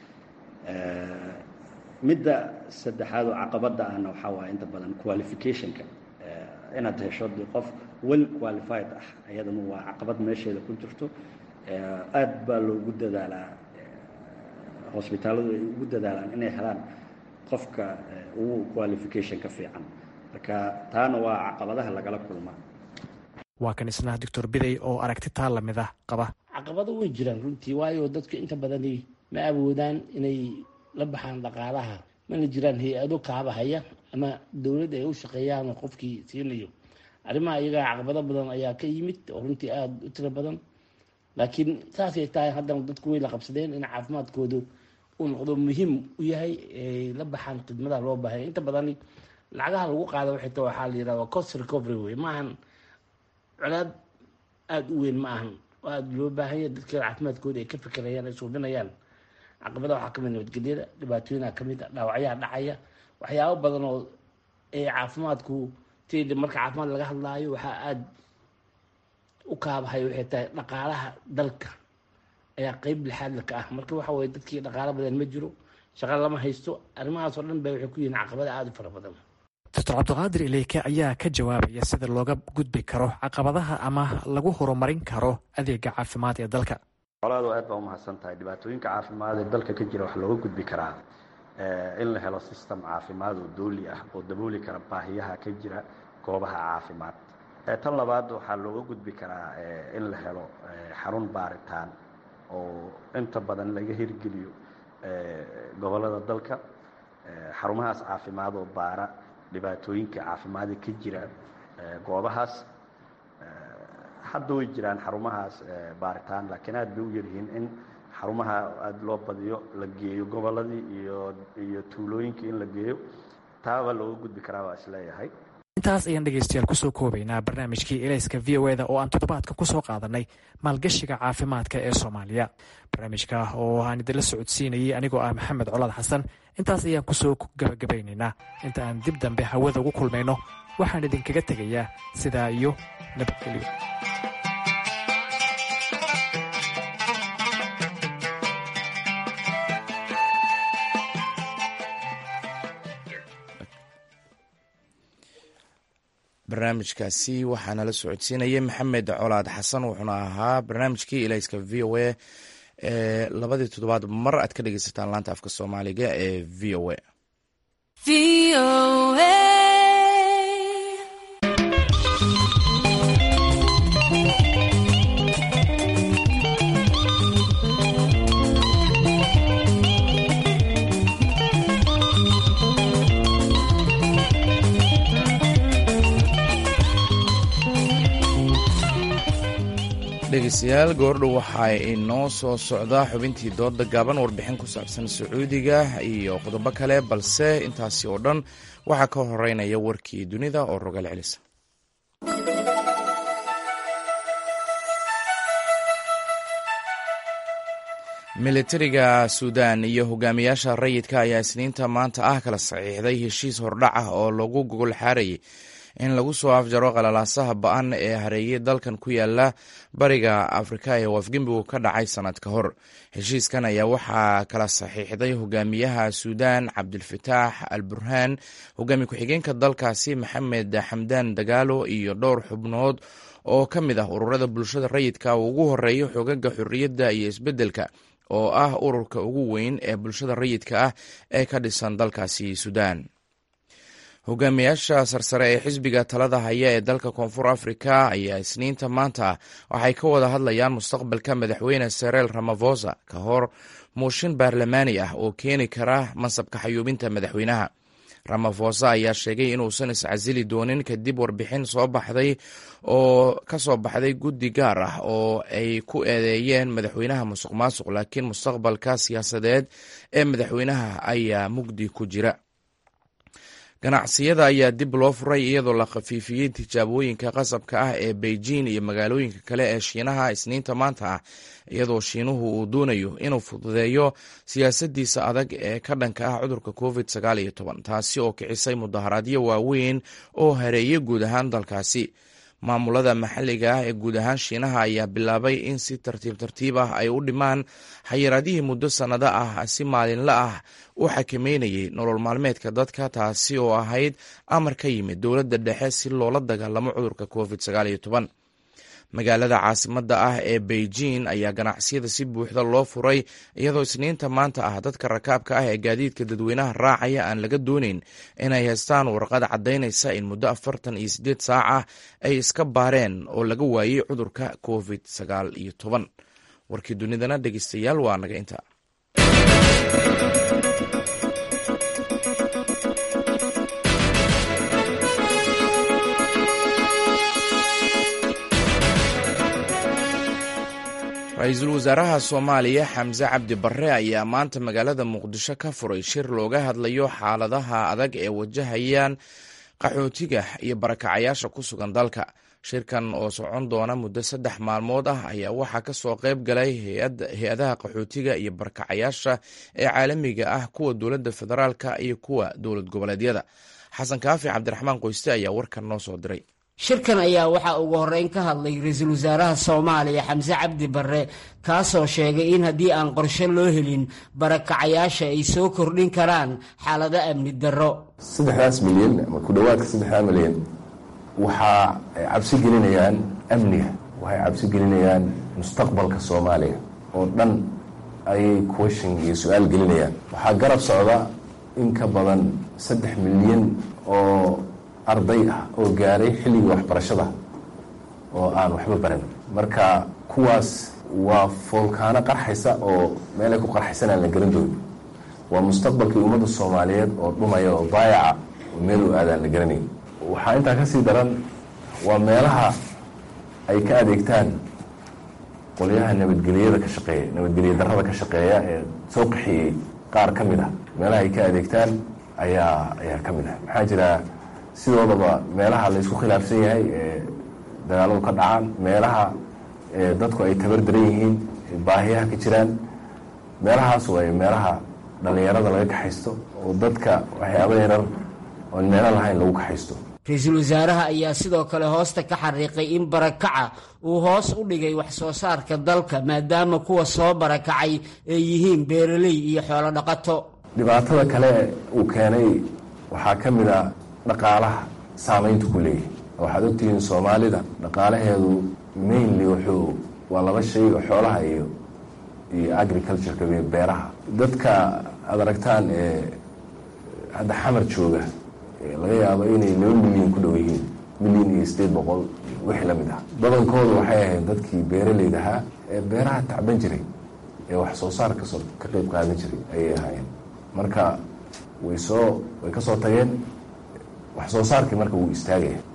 midda saddexaad oo caqabadda ahna waxaa waaya inta badan qualificationka inaad hesho de qof well qualified ah ayadana waa caqabad meesheeda ku jirto aad baa loogu dadaalaa hosbitaaladu ay ugu dadaalaan inay helaan qofka ugu qualification ka fiican marka taana waa caqabadaha lagala kulmaa waa kan isna doctor biday oo aragti taa lamid ah qaba caqabado way jiraan runtii waayo dadka inta badani ma awoodaan inay la baxaan dhaqaalaha mana jiraan hay-ado kaabahaya ama dowladda ay u shaqeeyaan qofkii siinayo arrimaha iyagaa caqabado badan ayaa ka yimid oo runtii aada u tiro badan laakiin saasay tahay haddana dadku way la qabsadeen in caafimaadkoodu uu noqdo muhiim u yahay ay la baxaan khidmadaha loo baahaya inta badani lacagaha lagu qaada waxay ta waxaa la yirahdaa cost recovery wey maahan colaad aada u weyn ma ahan oo aada loo baahanya dadka caafimaadkooda ay ka fikirayaan ay suubinayaan caqabada waxaa kamid nabadgelyada dhibaatooyinaa kamid a dhaawacyaha dhacaya waxyaabo badan oo ee caafimaadku ti marka caafimaad laga hadlaayo waxaa aada u kaabahay waxay tahay dhaqaalaha dalka ayaa qeyb lixaadla ka ah marka waxa weye dadkii dhaqaalo badan ma jiro shaqa lama haysto arrimahaasoo dhan ba waxay ku yihiin caqabada aada u fara badan doctor cabdiqaadir ileyke ayaa ka jawaabaya sida looga gudbi karo caqabadaha ama lagu horumarin karo adeega caafimaad ee dalka colaadu aad baa umahadsan tahay dhibaatooyinka caafimaad ee dalka ka jira waxaa looga gudbi karaa in la helo system caafimaad oo dooli ah oo dabooli kara baahiyaha ka jira goobaha caafimaad tan labaad waxaa looga gudbi karaa in la helo xarun baaritaan oo inta badan laga hirgeliyo gobolada dalka xarumahaas caafimaad oo baara dhibaatooyinka caafimaada ka jira goobahaas hadda way jiraan xarumahaas baaritaan laakiin aad bay u yaryihiin in xarumaha aada loo badiyo la geeyo goboladii iyo iyo tuulooyinkii in la geeyo taabaa looga gudbi karaa waa isleeyahay intaas ayaan dhegeystayaal kusoo koobaynaa barnaamijkii elayska v o eda oo aan toddobaadka kusoo qaadanay maalgashiga caafimaadka ee soomaaliya barnaamijka oo aan idinla socodsiinayay anigoo ah maxamed colaad xasan intaas ayaan kusoo gabagabaynaynaa inta aan dib dambe hawada ugu kulmayno waxaan idinkaga tegayaa sidaa iyo nabadgelyo barnaamijkaasi waxaa nala socodsiinayay maxamed colaad xasan wuxuuna ahaa barnaamijkii ilayska v o a ee labadii toddobaad mar aad ka dhegeysataan laanta afka soomaaliga ee v o a dhegeystayaal goordhow waxaa inoo soo socdaa xubintii dooda gaaban warbixin ku saabsan sacuudiga iyo qodobo kale balse intaasi oo dhan waxaa ka horeynaya warkii dunida oo rogal celisa militariga suudan iyo hogaamiyaasha rayidka ayaa isniinta maanta ah kala saxiixday heshiis hordhac ah oo lagu gogol xaarayay in lagu soo afjaro qalalaasaha ba-an ee hareeyay dalkan ku yaala bariga afrika ee wafgembigu ka dhacay sanad ka hor heshiiskan ayaa waxaa kala saxiixday hogaamiyaha suudan cabdilfataax al burhaan hogaamiye ku-xigeenka dalkaasi maxamed xamdaan dagaalo iyo dhowr xubnood oo ka mid ah ururada bulshada rayidka uu ugu horeeyo xogaga xorriyadda iyo isbeddelka oo ah ururka ugu weyn ee bulshada rayidka ah ee ka dhisan dalkaasi suudan hogaamiyaasha sarsare ee xisbiga talada haya ee dalka koonfur afrika ayaa isniinta maanta waxay ka wada hadlayaan mustaqbalka madaxweyne sereel ramafosa ka hor muushin baarlamaani ah oo keeni kara mansabka xayuubinta madaxweynaha ramafosa ayaa sheegay inuusan iscasili doonin kadib warbixin soo baxday oo ka soo baxday guddi gaar ah oo ay ku eedeeyeen madaxweynaha musuq maasuq laakiin mustaqbalka siyaasadeed ee madaxweynaha ayaa mugdi ku jira ganacsiyada ayaa dib loo furay iyadoo la khafiifiyey tijaabooyinka qasabka ah ee beijing iyo magaalooyinka kale ee shiinaha isniinta maanta ah iyadoo shiinuhu uu doonayo inuu fududeeyo siyaasadiisa adag ee ka dhanka ah cudurka covid sagaal iyo toban taasi oo kicisay mudaharaadyo waaweyn oo hareeyay guud ahaan dalkaasi maamulada maxalliga ah ee guud ahaan shiinaha ayaa bilaabay in si tartiib tartiib ah ay u dhimaan xayiraadihii muddo sannado ah si maalinla ah u xakameynayay nolol maalmeedka dadka taasi oo ahayd amar ka yimid dowladda dhexe si loola dagaalamo cudurka covid sagaal iyo toban magaalada caasimadda ah ee beijing ayaa ganacsiyada si buuxda loo furay iyadoo isniinta maanta ah dadka rakaabka ah ee gaadiidka dadweynaha raacaya aan laga dooneyn inay haystaan warqad caddaynaysa in muddo afartan iyo siddeed saac ah ay iska baareen oo laga waayey cudurka covid sagaal iyo toban warkii dunidana dhegeystayaal waa naga inta ra-iisul wasaaraha soomaaliya xamse cabdi barre ayaa maanta magaalada muqdisho ka furay shir looga hadlayo xaaladaha adag ee wajahayaan qaxootiga iyo barakacayaasha ku sugan dalka shirkan oo socon doona muddo saddex maalmood ah ayaa waxaa ka soo qayb galay hay-adaha qaxootiga iyo barakacayaasha ee caalamiga ah kuwa dowladda federaalka iyo kuwa dowlad goboleedyada xasan kaafi cabdiraxmaan qoyste ayaa warkan noo soo diray shirkan ayaa waxaa ugu horreyn ka hadlay ra-iisul wasaaraha soomaaliya xamse cabdi barre kaasoo sheegay in haddii aan qorshe loo helin barakacayaasha ay soo kordhin karaan xaalado amni darro saddexdaas milyan ama ku dhowaadka saddexdaa milyan waxaa ay cabsi gelinayaan amniga waxay cabsi gelinayaan mustaqbalka soomaaliya oo dhan ayay question iyo su-aal gelinayaan waxaa garab socda in ka badan saddex milyan oo arday ah oo gaaray xilligii waxbarashada oo aan waxba baran marka kuwaas waa foolkaano qarxaysa oo meelay ku qarxaysan aan la garan doonin waa mustaqbalkii ummadda soomaaliyeed oo dhumaya oo baayaca oo meel u aadaan la garanayn waxaa intaa ka sii daran waa meelaha ay ka adeegtaan qolyaha nabadgeliyada ka shaqeeya nabadgelya darrada ka shaqeeya ee soo qaxiyey qaar ka mid ah meelaha ay ka adeegtaan ayaa ayaa ka mid ah maxaa jira sidoodaba meelaha la isku khilaafsan yahay ee dagaaladu ka dhacaan meelaha dadku ay tabar daran yihiin baahiyaha ka jiraan meelahaas way meelaha dhallinyarada laga kaxaysto oo dadka waxyaaba yarar oon meelo lahayn lagu kaxaysto ra-iisul wasaaraha ayaa sidoo kale hoosta ka xariiqay in barakaca uu hoos u dhigay wax soo saarka dalka maadaama kuwa soo barakacay ay yihiin beeraley iyo xoolo dhaqato dhibaatada kale uu keenay waxaa ka mid a dhaqaalaha saamaynta ku leeyahay waxaad ogtihiin soomaalida dhaqaalaheedu mainly wuxuu waa laba shay oo xoolaha iyo iyo agricultureka iyo beeraha dadka aada aragtaan ee hadda xamar jooga laga yaabo inay laba milyan ku dhow yihiin milyan iyo sideed boqol wixii la mid ah badankoodu waxay ahayd dadkii beeraleyda ahaa ee beeraha tacban jiray ee wax soo saar kasoo ka qeyb qaadan jiray ayay ahaayeen marka way soo way ka soo tageen wax soo saarkii marka wuu istaagaya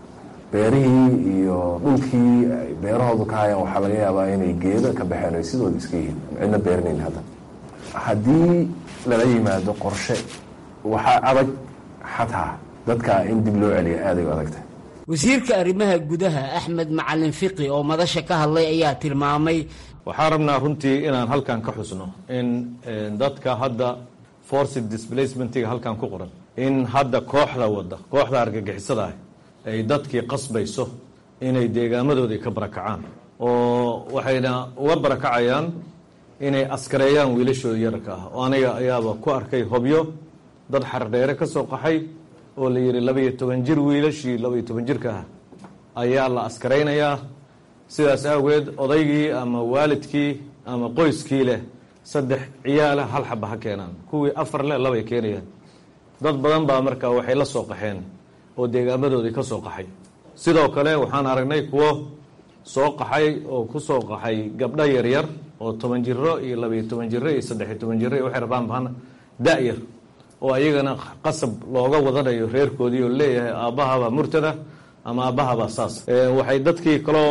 beerihii iyo dhulkii ay beerahoodu ka hayaan waxaa laga yaabaa inay geedo ka baxeen ay sidooda iska yihiin cidna beeranayn hadda haddii lala yimaado qorshe waxaa adag xataa dadka in dib loo celiya aaday u adagtahay wasiirka arrimaha gudaha axmed macalin fiqi oo madasha ka hadlay ayaa tilmaamay waxaan rabnaa runtii inaan halkan ka xusno in dadka hadda forced displacementiga halkan ku qoran in hadda kooxda wadda kooxda argagixisada ah ay dadkii qasbayso inay deegaamadoodii ka barakacaan oo waxayna uga barakacayaan inay askareeyaan wiilashooda yararka ah oo aniga ayaaba ku arkay hobyo dad xardheere ka soo qaxay oo la yidhi labaiyo toban jir wiilashii labaiyo toban jirka ah ayaa la askaraynayaa sidaas awgeed odaygii ama waalidkii ama qoyskii leh saddex ciyaala hal xaba ha keenaan kuwii afar leh labay keenayaan dad badan baa markaa waxay la soo qaxeen oo deegaamadoodii ka soo qaxay sidoo kale waxaan aragnay kuwo soo qaxay oo ku soo qaxay gabdho yaryar oo toban jiro iyo labaiyo toban jiro iyo saddexiyo toban jiro iyo waxay rabaan bahana da-yar oo ayagana qasab looga wadanayo reerkoodii oo leeyahay aabbahabaa murtada ama aabbahabaa saas waxay dadkii kaloo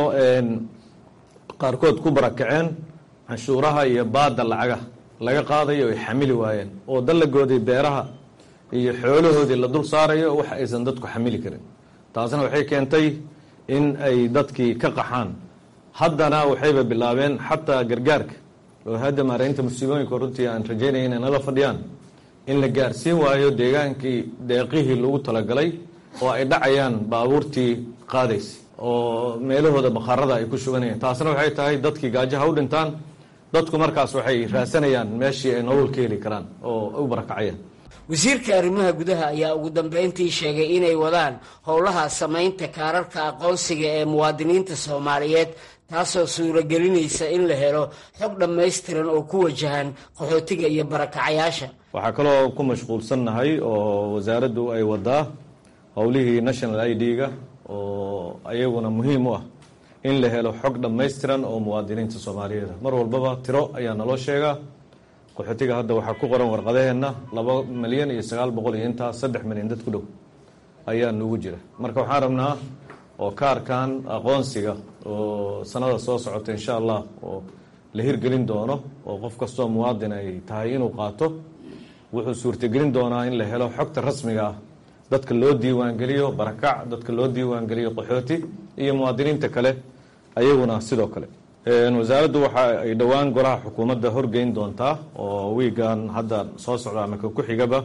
qaarkood ku barakaceen canshuuraha iyo baada lacaga laga qaadayo ay xamili waayeen oo dallagoodii beeraha iyo xoolahoodii la dul saarayo wax aysan dadku xamili karin taasna waxay keentay in ay dadkii ka qaxaan haddana waxayba bilaabeen xataa gargaarka oo hadda maaraynta musiibooyinka runtii aan rajaynaya inay nala fadhiyaan in la gaarsiin waayo deegaankii deeqihii lagu talagalay oo ay dhacayaan baabuurtii qaadaysa oo meelahooda bakhaarada ay ku shuganayaan taasna waxay tahay dadkii gaajaha u dhintaan dadku markaas waxay raasanayaan meeshii ay nolol ka heli karaan oo u barakacayaan wasiirka arrimaha gudaha ayaa ugu dambeyntii sheegay inay wadaan howlaha samaynta kaararka aqoonsiga ee muwaadiniinta soomaaliyeed taasoo suuragelinaysa in la helo xog dhammaystiran oo ku wajahan qaxootiga iyo barakacayaasha waxaa kaloo ku mashquulsannahay oo wasaaraddu ay wadaa howlihii national i d-ga oo ayaguna muhiim u ah in la helo xog dhammaystiran oo muwaadiniinta soomaaliyeed mar walbaba tiro ayaa naloo sheegaa qaxootiga hadda waxaa ku qoran warqadaheenna laba milyan iyo sagaal boqol iyo intaa saddex milyan dad ku dhow ayaa nugu jira marka waxaan rabnaa oo kaarkan aqoonsiga oo sanada soo socota insha allah oo la hirgelin doono oo qof kastoo muwaadin ay tahay inuu qaato wuxuu suurtagelin doonaa in la helo xogta rasmiga ah dadka loo diiwaangeliyo barakac dadka loo diiwaangeliyo qaxooti iyo muwaadiniinta kale ayaguna sidoo kale wasaaraddu waxa ay dhowaan golaha xukuumadda horgeyn doontaa oo wiigan hadda soo socda ama ka ku xigaba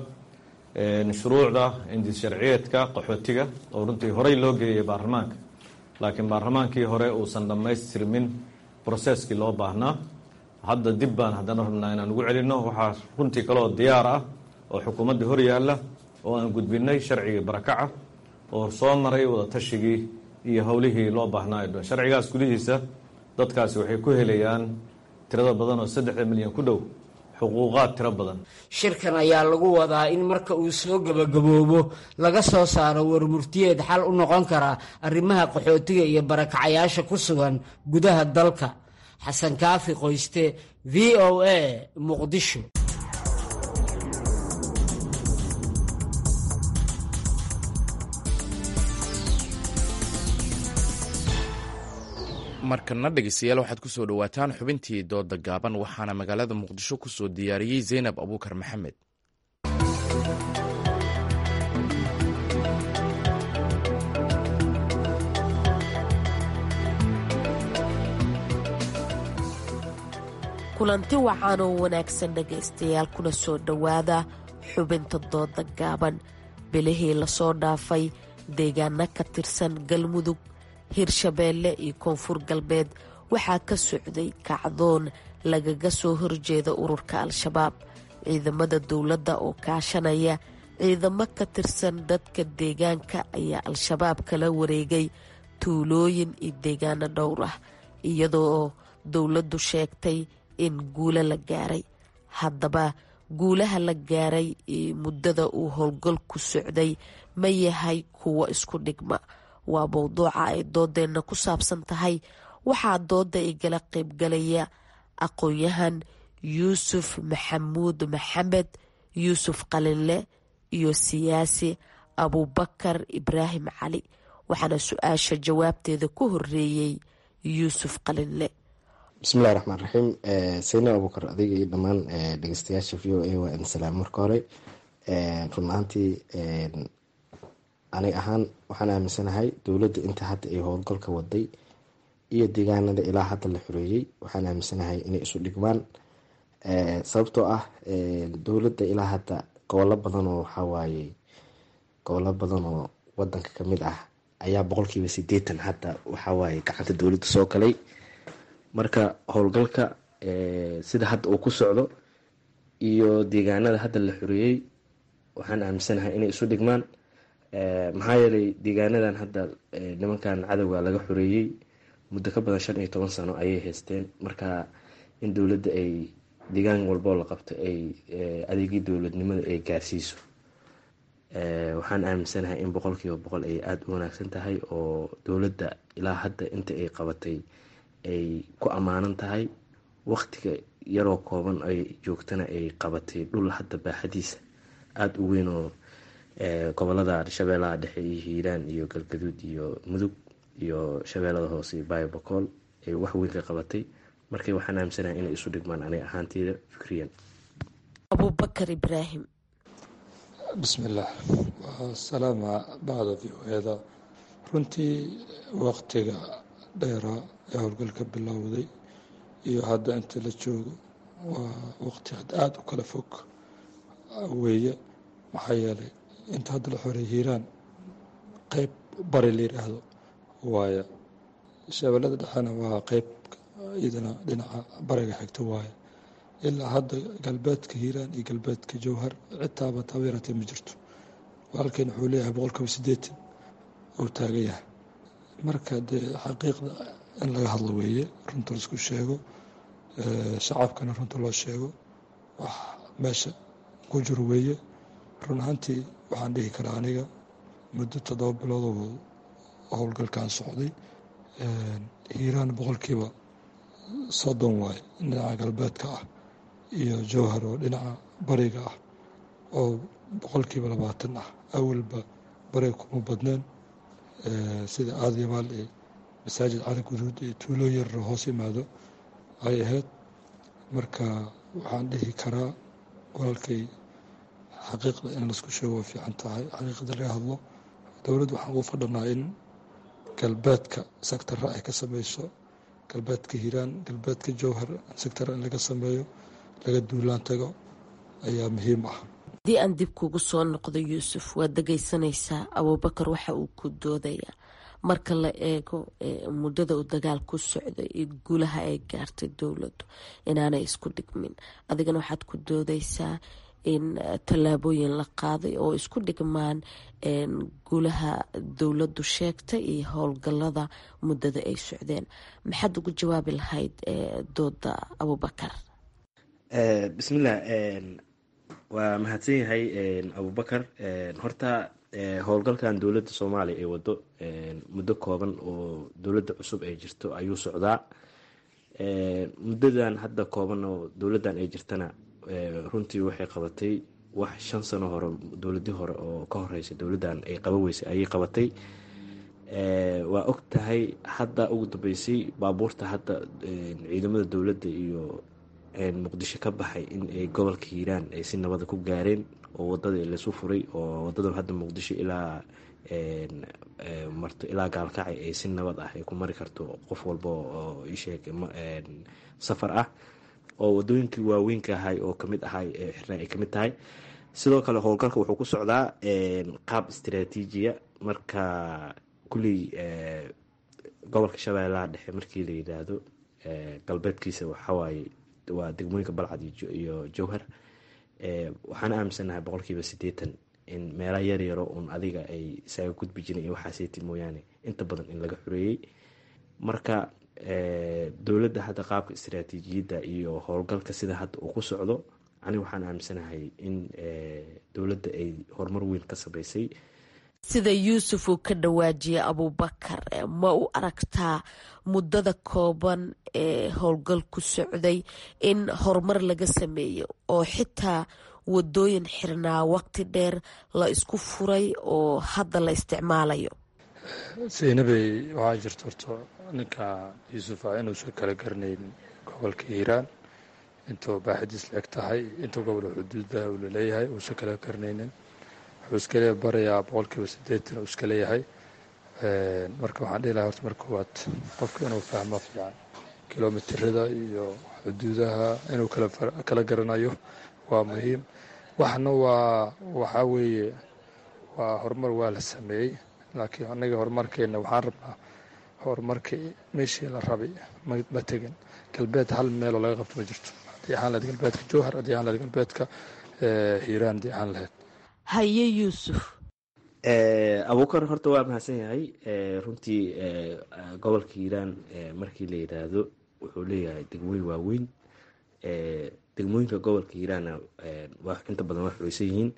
shuruucda indis sharciyeedka qaxootiga oo runtii horey loo geeyay baarlamaanka laakiin baarlamaankii hore uusan dhammaystirmin broseskii loo baahnaa hadda dib baan haddana rabnaa inaan ugu celinno waxaa runtii kaloo diyaar ah oo xukuumadda hor yaalla oo aan gudbinay sharcigii barakaca oo soo maray wadaatashigii iyo howlihii loo baahnaa dhan sharcigaas gudihiisa dadkaasi waxay ku helayaan tirada badan oo saddexda milyan ku dhow xuquuqaad tiro badan shirkan ayaa lagu wadaa in marka uu soo gebagaboobo laga soo saaro warmurtiyeed xal u noqon kara arrimaha qaxootiga iyo barakacayaasha ku sugan gudaha dalka xasan kaafi qoyste v o a muqdisho markana dhegeystayaal waxaad kusoo dhowaataan xubintii dooda gaaban waxaana magaalada muqdisho kusoo diyaariyey zaynab abuukar maxamed kulanti wacan oo wanaagsan dhegaystayaal kuna soo dhowaada xubinta dooda gaaban bilihii lasoo dhaafay deegaana ka tirsan galmudug hirshabeelle iyo koonfur galbeed waxaa ka socday kacdoon lagaga soo horjeeda ururka al-shabaab ciidamada dowladda oo kaashanaya ciidamo ka tirsan dadka deegaanka ayaa al-shabaab kala wareegay tuulooyin iyo deegaano dhowr ah iyadoo dowladdu sheegtay in guulo la gaaray haddaba guulaha la gaaray muddada uu howlgalku socday ma yahay kuwo isku dhigma waa mowduuca ay doodeenna ku saabsan tahay waxaa dooda igala qaybgalaya aqoon-yahan yuusuf maxamuud maxamed yuusuf qalinle iyo siyaasi abubakar ibraahim cali waxaana su-aasha jawaabteeda ku horeeyey yuusuf qalinle bismillahi raxmaan raxiim sayna abuukar adiga iyo dhammaan dhegeystayaasha v o a waa idin salaam marka hore run ahaantii aniga ahaan waxaan aaminsanahay dowladda inta hadda ay howlgalka waday iyo deegaanada ilaa hadda la xoreeyey waxaan aaminsanahay inay isu dhigmaan sababtoo ah dowladda ilaa hadda gobollo badan oo waxawaaye gobollo badan oo wadanka kamid ah ayaa boqolkiiba sideetan hadda waxawaaye gacanta dowladda soo galay marka howlgalka sida hadda uu ku socdo iyo deegaanada hadda la xoreeyey waxaan aaminsanahay inay isu dhigmaan maxaa yeelay deegaanadan hadda nimankan cadowga laga xoreeyey muddo ka badan shan iyo toban sano ayay haysteen marka in dowladda ay deegaan walboo la qabto ay adeegii dowladnimada ay gaarsiiso waxaan aaminsanahay in boqolkiiba boqol ay aada u wanaagsan tahay oo dowladda ilaa hadda inta ay qabatay ay ku ammaanan tahay waqtiga yaroo kooban ay joogtana ay qabatay dhul hadda baaxadiisa aada u weyn oo gobolada shabeellaha dhexe iyo hiiraan iyo galgaduud iyo mudug iyo shabeellada hoose iyo baayobakool ay wax weyn ka qabatay markay waxaan aaminsanahay inay isu dhigmaan aniga ahaanteyda fikriyan abubakar ibraahim bismillaah waa salaama bacda v o eda runtii waqtiga dheeraa ee howlgalka bilowday iyo hadda inta la joogo waa waqti aada u kala fog weeye maxaa yeelay inta hadda la xoreey hiiraan qeyb bari la yidhaahdo waaye shabeellada dhexena waa qeyb iyadana dhinaca bariga xigta waaye ilaa hadda galbeedka hiiraan iyo galbeedka jowhar citaaba tabeeratee ma jirto walaalkeen wuxuu leeyahay boqolkiiba sideetan uu taagan yahay marka dee xaqiiqda in laga hadlo weeye runta laisku sheego shacabkana runta loo sheego wax meesha ku jiro weeye run ahaantii waxaan dhihi karaa aniga muddo toddoba bilood oo howlgalkan socday hiiraan boqolkiiba soddon waaye dhinaca galbeedka ah iyo jowhar oo dhinaca bariga ah oo boqolkiiba labaatan ah awalba bariga kuma badneen sida aadyabaal iyo masaajid cali guduud iyo tuulo yarro hoos yimaado ay ahayd marka waxaan dhihi karaa walaalkay xaqiiqda in laisku sheego way fiican tahay xaqiiqda laga hadlo dowladda waxaan ugu fadhanaa in galbeedka sectara ay ka sameyso galbeedka hiiraan galbeedka jowhar sectara in laga sameeyo laga duulaan tago ayaa muhiim ah haddii aan dib kugu soo noqdo yuusuf waad dhegeysanaysaa abuubakar waxa uu ku doodayaa marka la eego muddada uu dagaal ku socday iyo guulaha ay gaartay dowladdu inaanay isku dhigmin adigana waxaad ku doodaysaa in tallaabooyin la qaaday oo isku dhigmaan guulaha dowladdu sheegtay iyo howlgalada muddada ay socdeen maxaad ugu jawaabi lahayd dooda abubakar bismillah waa mahadsan yahay abubakar horta howlgalkan dowladda soomaaliya ay wado muddo kooban oo dowladda cusub ay jirto ayuu socdaa muddadan hadda kooban oo dowladdan ay jirtana runtii waxay qabatay wax shan sano hore dowladii hore oo ka horeysay dowladdan ay qaban weysay ayay qabatay waa og tahay hadda ugu dambeysay baabuurta hadda ciidamada dowladda iyo muqdisho ka baxay in ay gobolka hiiraan ay si nabada ku gaareen oo wadada lasu furay oo wadadan hadda muqdisho ilaa marto ilaa gaalkacay ay si nabad ah ay ku mari karto qof walba oo isheeg safar ah oo wadooyinkii waaweynka ahay oo kamid ahay xirna ay kamid tahay sidoo kale howlgalka wuxuu ku socdaa qaab istraatiijiya marka kulley gobolka shabeellaha dhexe markii la yidhaahdo galbeedkiisa waxawaaye waa degmooyinka balcad iyo jowhar waxaan aaminsanahay boqolkiiba sideetan in meela yar yaro un adiga ay isaga gudbi jiren iyo waxaaseyti mooyaane inta badan in laga xoreeyey marka dowladda hadda qaabka istraatiijiyadda iyo howlgalka sida hadda uu ku socdo aniga waxaan aaminsanahay in dowladda ay horumar weyn ka sameysay sida yuusuf uu ka dhawaajiyay abuubakar ma u aragtaa muddada kooban ee howlgal ku socday in horumar laga sameeyo oo xitaa wadooyin xirnaa waqti dheer la isku furay oo hadda la isticmaalayo saynabey waxaa jirta horta ninka yuusuf ah inuusan kala garanayn gobolka hiiraan intuu baaxidiis la eg tahay intuu gobol xuduudaha uu laleeyahay uusan kala garanaynin wuxuu iska le barayaa boqolkiiba siddeetan uu iska leeyahay marka waxaan dhihi lahay horta marka koowaad qofka inuu fahmo fiican kilomitirada iyo xuduudaha inuu kala garanayo waa muhiim waxna waa waxaa weeye waa horumar waa la sameeyey laakiin anaga horumarkeena waxaan rabnaa horumarka meeshii la rabay ma tegin galbeed hal meeloo laga qabto ma jirto haddii ahaan lahayd galbeedka jowhar haddii ahaan lahayd galbeedka hiiraan haddii ahaan lahayd haye yuusuf abuukar horta waa mahadsan yahay runtii gobolka hiiraan markii la yidhaahdo wuxuu leeyahay degmooyin waaweyn degmooyinka gobolka hiiraanna inta badan waa xureysan yihiin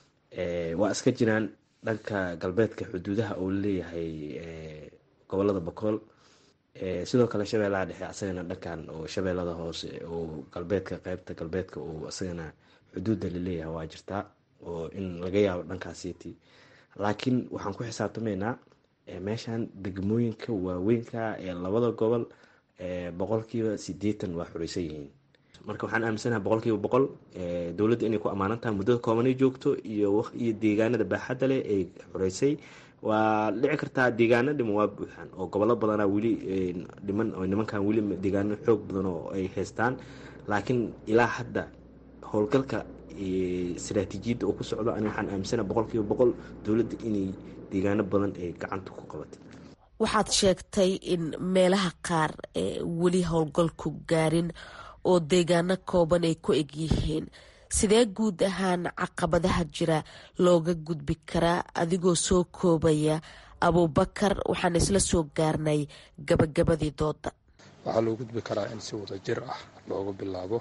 waa iska jiraan dhanka galbeedka xuduudaha uu leeyahay gobolada bokool sidoo kale shabeellaha dhexe asagana dhankan oo shabeellada hoose oo galbeedka qeybta galbeedka uu asagana xuduudda laleeyahay waa jirtaa oo in laga yaabo dhankaasiiti laakiin waxaan ku xisaabtamaynaa meeshan degmooyinka waaweynka ee labada gobol boqolkiiba sideetan waa xureysan yihiin marka waxaan aaminsanaha boqolkiiba boqol dowladda inay ku amaanan tahay muddada koobanay joogto iyo iyo deegaanada baaxadda leh ay xureysay waa dhici kartaa deegaano dhiman waa buuxaan oo gobollo badanaa weli dhiman oo nimankan weli deegaano xoog badan oo ay haystaan laakiin ilaa hadda howlgalka istaraatiijiyadda oo ku socdo ani waxaan aaminsanaha boqolkiiba boqol dowladda inay deegaano badan ay gacanta ku qabatay waxaad sheegtay in meelaha qaar weli howlgalku gaarin oo deegaano kooban ay ku egyihiin sidee guud ahaan caqabadaha jira looga gudbi karaa adigoo soo koobaya abuubakar waxaan isla soo gaarnay gabagabadii dooda waxaa loo gudbi karaa in si wada jir ah loogu bilaabo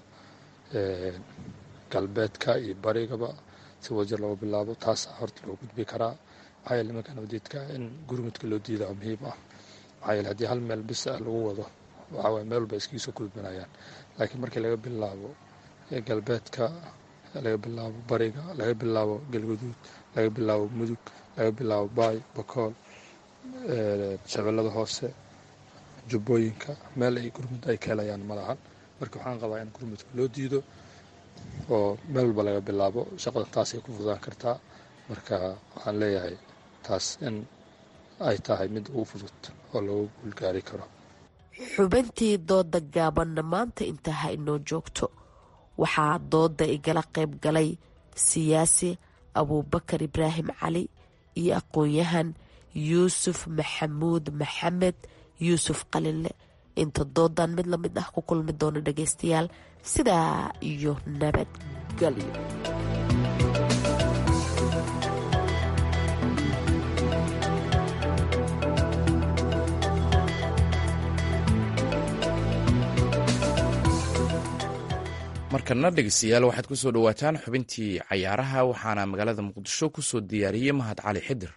galbeedka iyo barigaba si wada jir loogu bilaabo taasaa horta loo gudbi karaa maxaa yeele nimanka nabadiidka in gurmudka loo diidaa muhiim ah maxaa yeele haddii hal meel bis ah lagu wado waxaa waye meel walba iskiga soo gudbinayaan laakiin markii laga bilaabo galbeedka laga bilaabo bariga laga bilaabo galguduud laga bilaabo mudug laga bilaabo baay bakool shabeellada hoose jubbooyinka meel ay gurmud ay ka helayaan ma lahan marka waxaan qabaa in gurmudka loo diido oo meel walba laga bilaabo shaqada taasay ku fududaan kartaa marka waxaan leeyahay taas in ay tahay mid ugu fudud oo lagu guulgaari karo xubintii dooda gaabanna maanta intaa ha inoo joogto waxaa dooda igala qayb galay siyaasi abuubakar ibraahim cali iyo aqoon-yahan yuusuf maxamuud maxamed yuusuf qalinle inta doodan mid lamid ah ku kulmi doono dhageystayaal sidaa iyo nabadgelyo markana dhegeystayaal waxaad ku soo dhowaataan xubintii cayaaraha waxaana magaalada muqdisho ku soo diyaariyey mahad cali xidir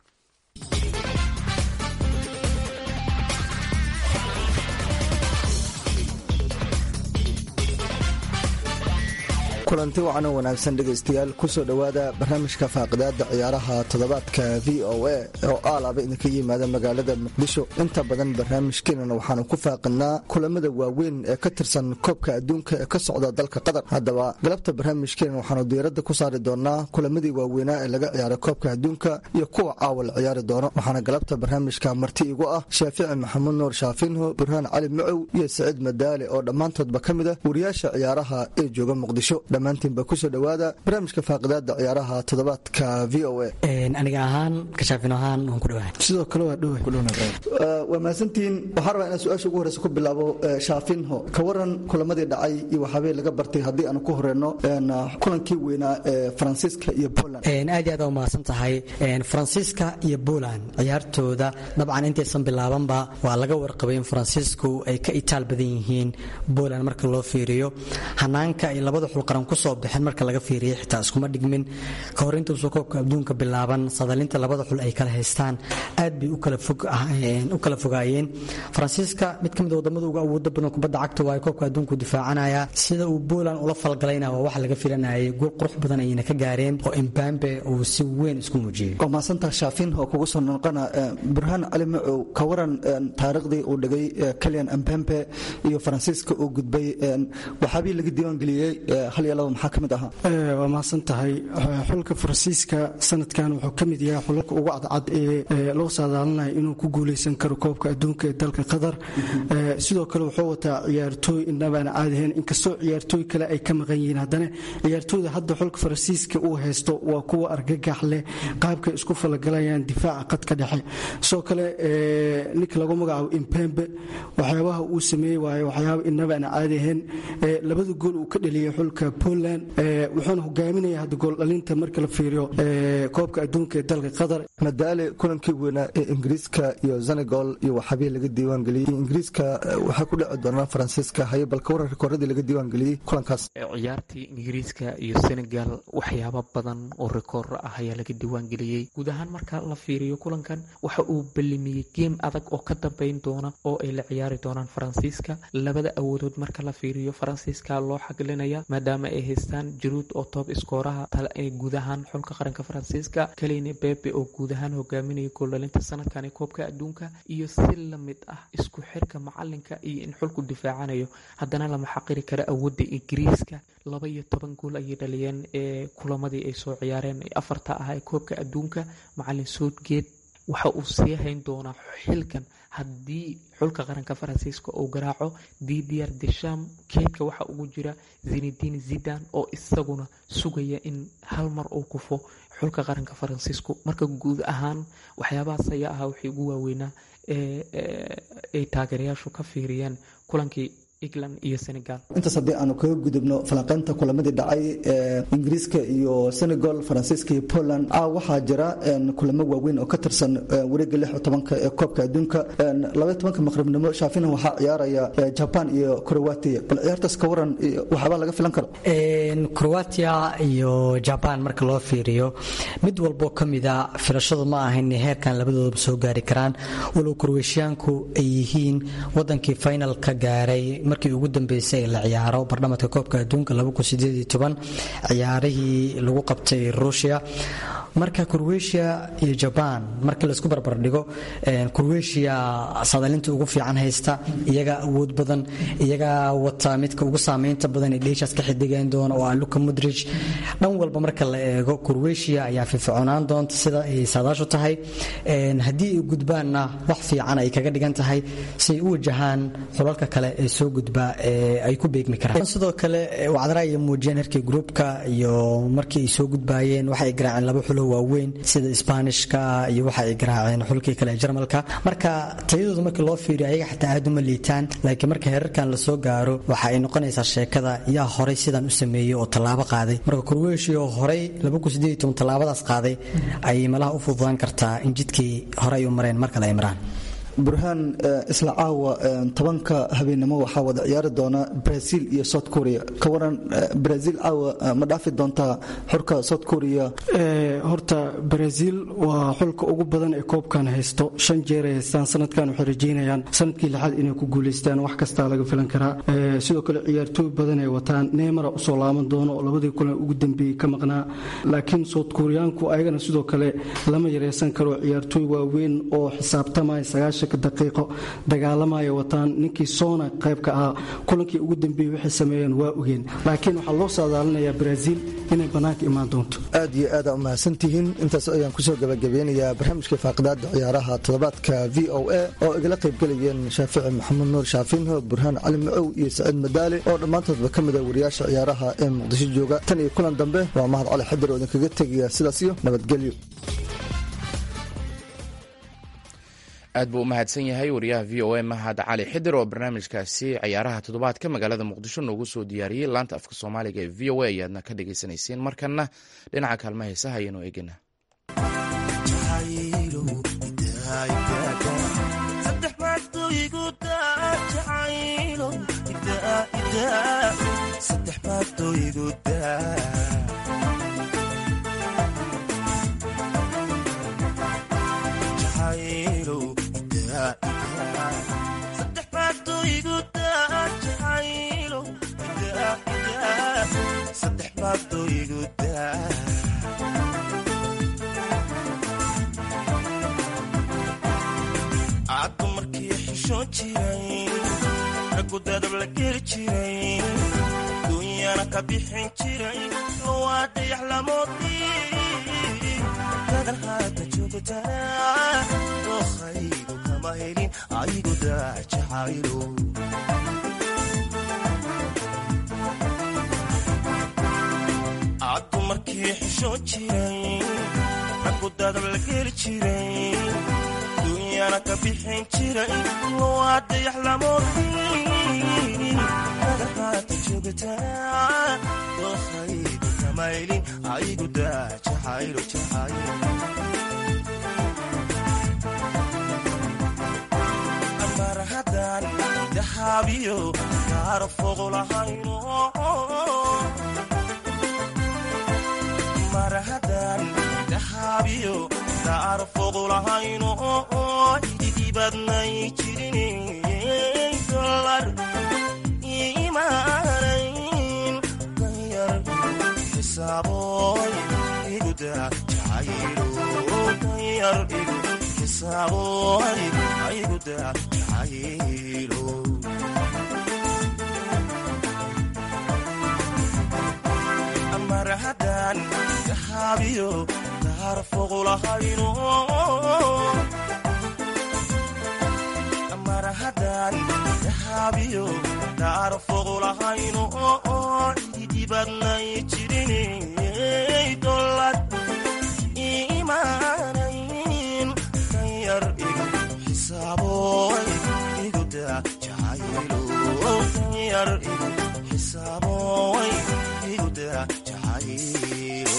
kulanti wacan oo wanaagsan dhegaystayaal kusoo dhowaada barnaamijka faaqidaada ciyaaraha toddobaadka v o a oo aalaaba idinka yimaada magaalada muqdisho inta badan barnaamijkeenana waxaanu ku faaqidnaa kulamada waaweyn ee ka tirsan koobka adduunka ee ka socda dalka qatar haddaba galabta barnaamijkeena waxaanu diiradda ku saari doonaa kulamadii waaweynaa ee laga ciyaaray koobka adduunka iyo kuwa caawa la ciyaari doono waxaana galabta barnaamijka marti igu ah shaafici maxamuud nuur shaafinho burhaan cali macow iyo saciid madaale oo dhammaantoodba ka mid ah wariyaasha ciyaaraha ee jooga muqdisho dhammaantiinba kusoo dhowaada barnaamijka faaqidaada ciyaaraha toddobaadka v o a aniga ahaan kashaafin ahaan waan ku dhawahay sidoo kale waa dhowa waa mahadsantihiin waxaan rabaa inaan su-aasha ugu horeysa ku bilaabo shaafinho ka waran kulamadii dhacay iyo waxaabay laga bartay haddii aanu ku horeyno kulankii weynaa ee faransiiska iyo poland aad iyo aad u mahadsan tahay faransiiska iyo poland ciyaartooda dabcan intaysan bilaabanba waa laga warqabay in faransiisku ay ka itaal badan yihiin poland marka loo fiiriyo hanaanka ay labada xulqaran aan kusoo bixin marka laga fiiriyay xitaa iskuma dhigmin ka hor intuusa koobka adduunka bilaaban sadalinta labada xul ay kala haystaan aad bay u kala fogaayeen faransiiska mid ka mid wadamada ugu awooda badan kubadda cagta waaye koobka adduunku difaacanaya sida uu Poland ula falgalayna waa wax laga filanayay gool qurux badan ayna ka gaareen oo Mbappe uu si weyn isku muujiyay waa maasanta shaafin oo kugu soo noqona burhaan cali macow ka waran taariikhdii uu dhigay Kylian Mbappe iyo faransiiska uu gudbay waxaabii laga diiwaan geliyey hal iyo laba maxaa ka mid ahaa waa mahadsan tahay xulka faransiiska sanadkan wuxuu ka mid yahay xulalka ugu cadcad ee loo saadaalinayo inuu ku guuleysan karo koobka adduunka ee dalka qatar sidoo kale wuxuu wataa ciyaartooy inabaan caadihayn inkastoo ciyaartooy kale ay ka maqan yihiin haddana ciyaartooyda hadda xulka faransiiska uu haysto waa kuwa argagax leh qaabkay isku falagalayaan difaaca qadka dhexe sidoo kale ninka lagu magacaabo impembe waxyaabaha uu sameeyey waaye waxyaaba inabaan caadi ahayn labada gool uu ka dhaliyey xulka Poland wuxuuna hogaaminaya hadda gool dhalinta marka la fiiriyo koobka adduunka ee dalka qatar madaale kulankii weynaa ee ingiriiska iyo senegal iyo waxaabii laga diiwaan geliyey ingiriiska waxaa ku dhici doonaa faransiiska haye balka waran rikooradii laga diiwaan geliyey kulankaas ciyaartii ingiriiska iyo senegal waxyaabo badan oo rikoor ah ayaa laga diiwaan geliyey guud ahaan marka la fiiriyo kulankan waxa uu ballimiyey geem adag oo ka dambeyn doona oo ay la ciyaari doonaan faransiiska labada awoodood marka la fiiriyo faransiiska loo xaglinaya maadaama ay haystaan jaruud oo toob iskooraha guud ahaan xulka qaranka faransiiska kaleyne bebe oo guud ahaan hogaaminaya gooldhalinta sanadkan ee koobka adduunka iyo si lamid ah isku xirka macalinka iyo in xulku difaacanayo haddana lama xaqiri kara awoodda ingiriiska laba iyo toban gool ayay dhaliyeen ee kulamadii ay soo ciyaareen afarta ah ee koobka adduunka macalin soodgeed waxa uu sii hayn doonaa xilkan haddii xulka qaranka faransiiska uu garaaco didier desham keydka waxa ugu jira zinedine zidan oo isaguna sugaya in hal mar uu kufo xulka qaranka faransiisku marka guud ahaan waxyaabahaas ayaa ahaa wixii ugu waaweynaa ay taageerayaashu ka fiiriyeen kulankii england iyo senegal intaas haddii aanu kaga gudubno falanqeynta kulamadii dhacay ingiriiska iyo senegal faransiiska iyo poland a waxaa jira kulamo waaweyn oo ka tirsan wareega lix iyo tobanka ee koobka adduunka labaiyo tobanka maqribnimo shaafina waxaa ciyaaraya jaban iyo croatia bal ciyaartaas ka waran waxaabaa laga filan karo croatia iyo jaban marka loo fiiriyo mid walboo ka mida filashadu ma ahayn heerkan labadoodaba soo gaari karaan walow kroweshiyaanku ay yihiin wadankii finalka gaaray markii ugu dambeysay ee la ciyaaro barnaamijka koobka adduunka ciyaarihii lagu qabtay ruushia marka kurweshiya iyo jabaan markii laisku barbardhigo kurweshiya sadalinta ugu fiican haysta iyagaa awood badan iyagaa wata midka ugu saameynta badan ee dheeshaas ka xidigayn doona oo ah luka mudrij dhan walba marka la eego kurweshiya ayaa fiificoonaan doonta sida ay saadaashu tahay haddii ay gudbaanna wax fiican ay kaga dhigan tahay si ay u wajahaan xulalka kale ee soo gudba ee ay ku beegmi karaan sidoo kale wacdara ay muujiyeen herkii gruupka iyo markii ay soo gudbaayeen waxay garaaceen laba xulo waaweyn sida isbaanishka iyo waxa ay garaaceen xulkii kale ee jarmalka marka tayadooda markii loo fiiriyo ayaga xataa aad uma liitaan laakiin marka heerarkan lasoo gaaro waxa ay noqonaysaa sheekada yaa horay sidan u sameeyey oo tallaabo qaaday marka kurweshiya oo horay tallaabadaas qaaday ayay malaha u fududaan kartaa in jidkii hore ay u mareen mar kale ay maraan burhaan isla caawa tobanka habeenimo waxaa wada ciyaari doona brazil iyo south korea ka waran brazil caawa ma dhaafi doontaa xurka south korea horta brazil waa xulka ugu badan ee koobkan haysto shan jeer ay haystaan sanadkan waxay rajeynayaan sanadkii lixaad inay ku guuleystaan wax kastaa laga filan karaa sidoo kale ciyaartooy badan ay wataan neymara usoo laaban doono oo labadii kulan ugu dambeeyey ka maqnaa laakiin south koreaanku ayagana sidoo kale lama yareysan karo ciyaartooy waaweyn oo xisaabtamaya sagaashan daqiiqo dagaalamaya wataan ninkii soona qaybka ahaa kulankii ugu dambeeyey waxay sameeyeen waa ogeen laakiin waxaa loo saadaalinayaa brazil inay bannaanka imaan doonto aad iyo aada u mahadsantihiin intaas ayaan kusoo gabagabeynayaa barnaamijkai faaqidaada ciyaaraha toddobaadka v o a oo igala qaybgelayeen shaafici maxamuud nuur shaafinho burhaan cali macow iyo saciid madaale oo dhammaantoodba ka mid a wariyaasha ciyaaraha ee muqdisho jooga tan iyo kulan dambe waa mahad cali xadir oo idinkaga tegaya sidaas iyo nabadgelyo aad buu u mahadsan yahay wariyaha v o a mahad cali xidir oo barnaamijkaasi ciyaaraha toddobaadka magaalada muqdisho noogu soo diyaariyey laanta afka soomaaliga ee v o a ayaadna ka dhagaysanayseen markanna dhinaca kaalma heesaha ayaanu eegana saddex baadoo caddu markii xishoon jiray raggu dadab la geli jiray duunyana ka bixin jiray lowaa dayax lamoodii dadan haata joogtaa dookhaygu kama helin aygu daajacaylo caddu markii xishoon jiray raggu dadab la geli jiray duunyana ka bixin jiray lowaa dayax lamoodii dadan haata joogtaa dookhaygu kama helin aygu daajacaylo jacaylo mar haddaan dahaabiyo kaara fogo lahayno mar haddaan dahaabiyo kaara fogo lahayno ididibadnay jirin dolar imaanayn danyar xisaaboy iguda jacaylo danyar igu xisaaboy iguda jacaylo mar haddaan dahaabiyo kaara fogo lahayno mar haddaan dahaabiyo kaara fogo lahayno ididibadnay jirin dolar imaanayn danyar igu xisaaboy iguda jacaylo danyar igu xisaaboy iguda jacaylo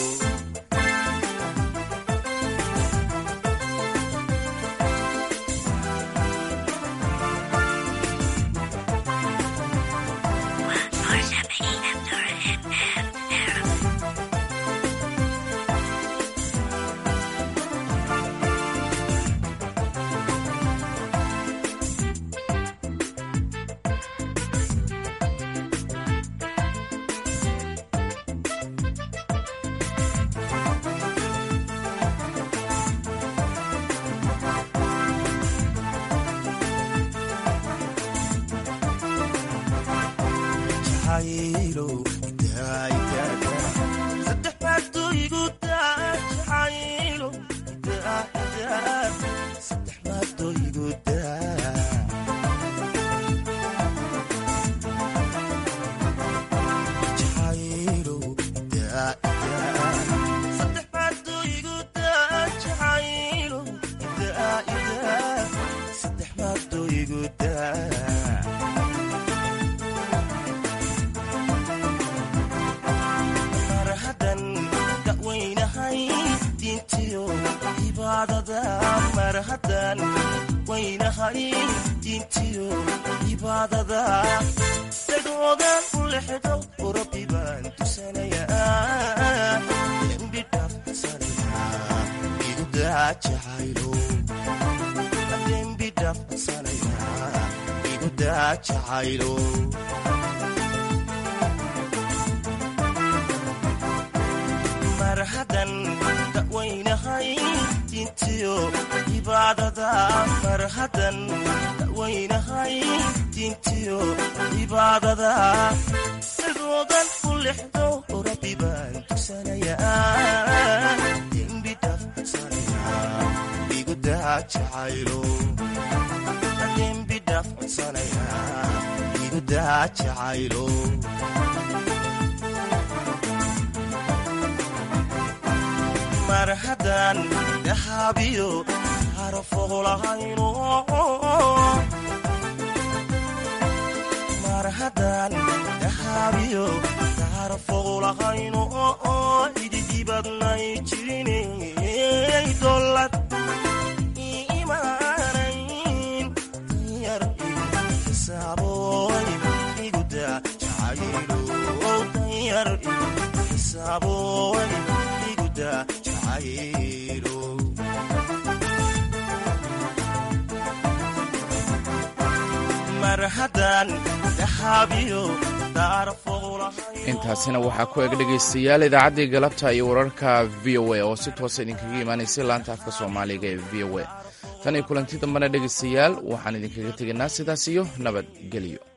mar haddan dawaynahay diintiyo cibaadada mar haddan dawaynahay diintiyo cibaadada sidoodan u lexdo rabbi baan tusanayaa dembi dhafsanaya igu daa jacaylo dembi dhafsanaya igu daa jacaylo mar haddaan dahaabiyo harafogo lahayno mar haddaan dahaabiyo harafogo lahayno ididibadnay jirinay dolad imaanayn danyar igu xisaaboy iguda jacaylo danyar dahabooy iguda jacaylo mar haddaan dahabiyo daarfoqulahay intaasina waxaa ku eg dhegaystayaal idaacaddii galabta iyo wararka v o a oo si toosa idinkaga imaanaysay laanta afka soomaaliga ee v o a tan iyo kulanti dambena dhegaystayaal waxaan idinkaga tegaynaa sidaas iyo nabadgelyo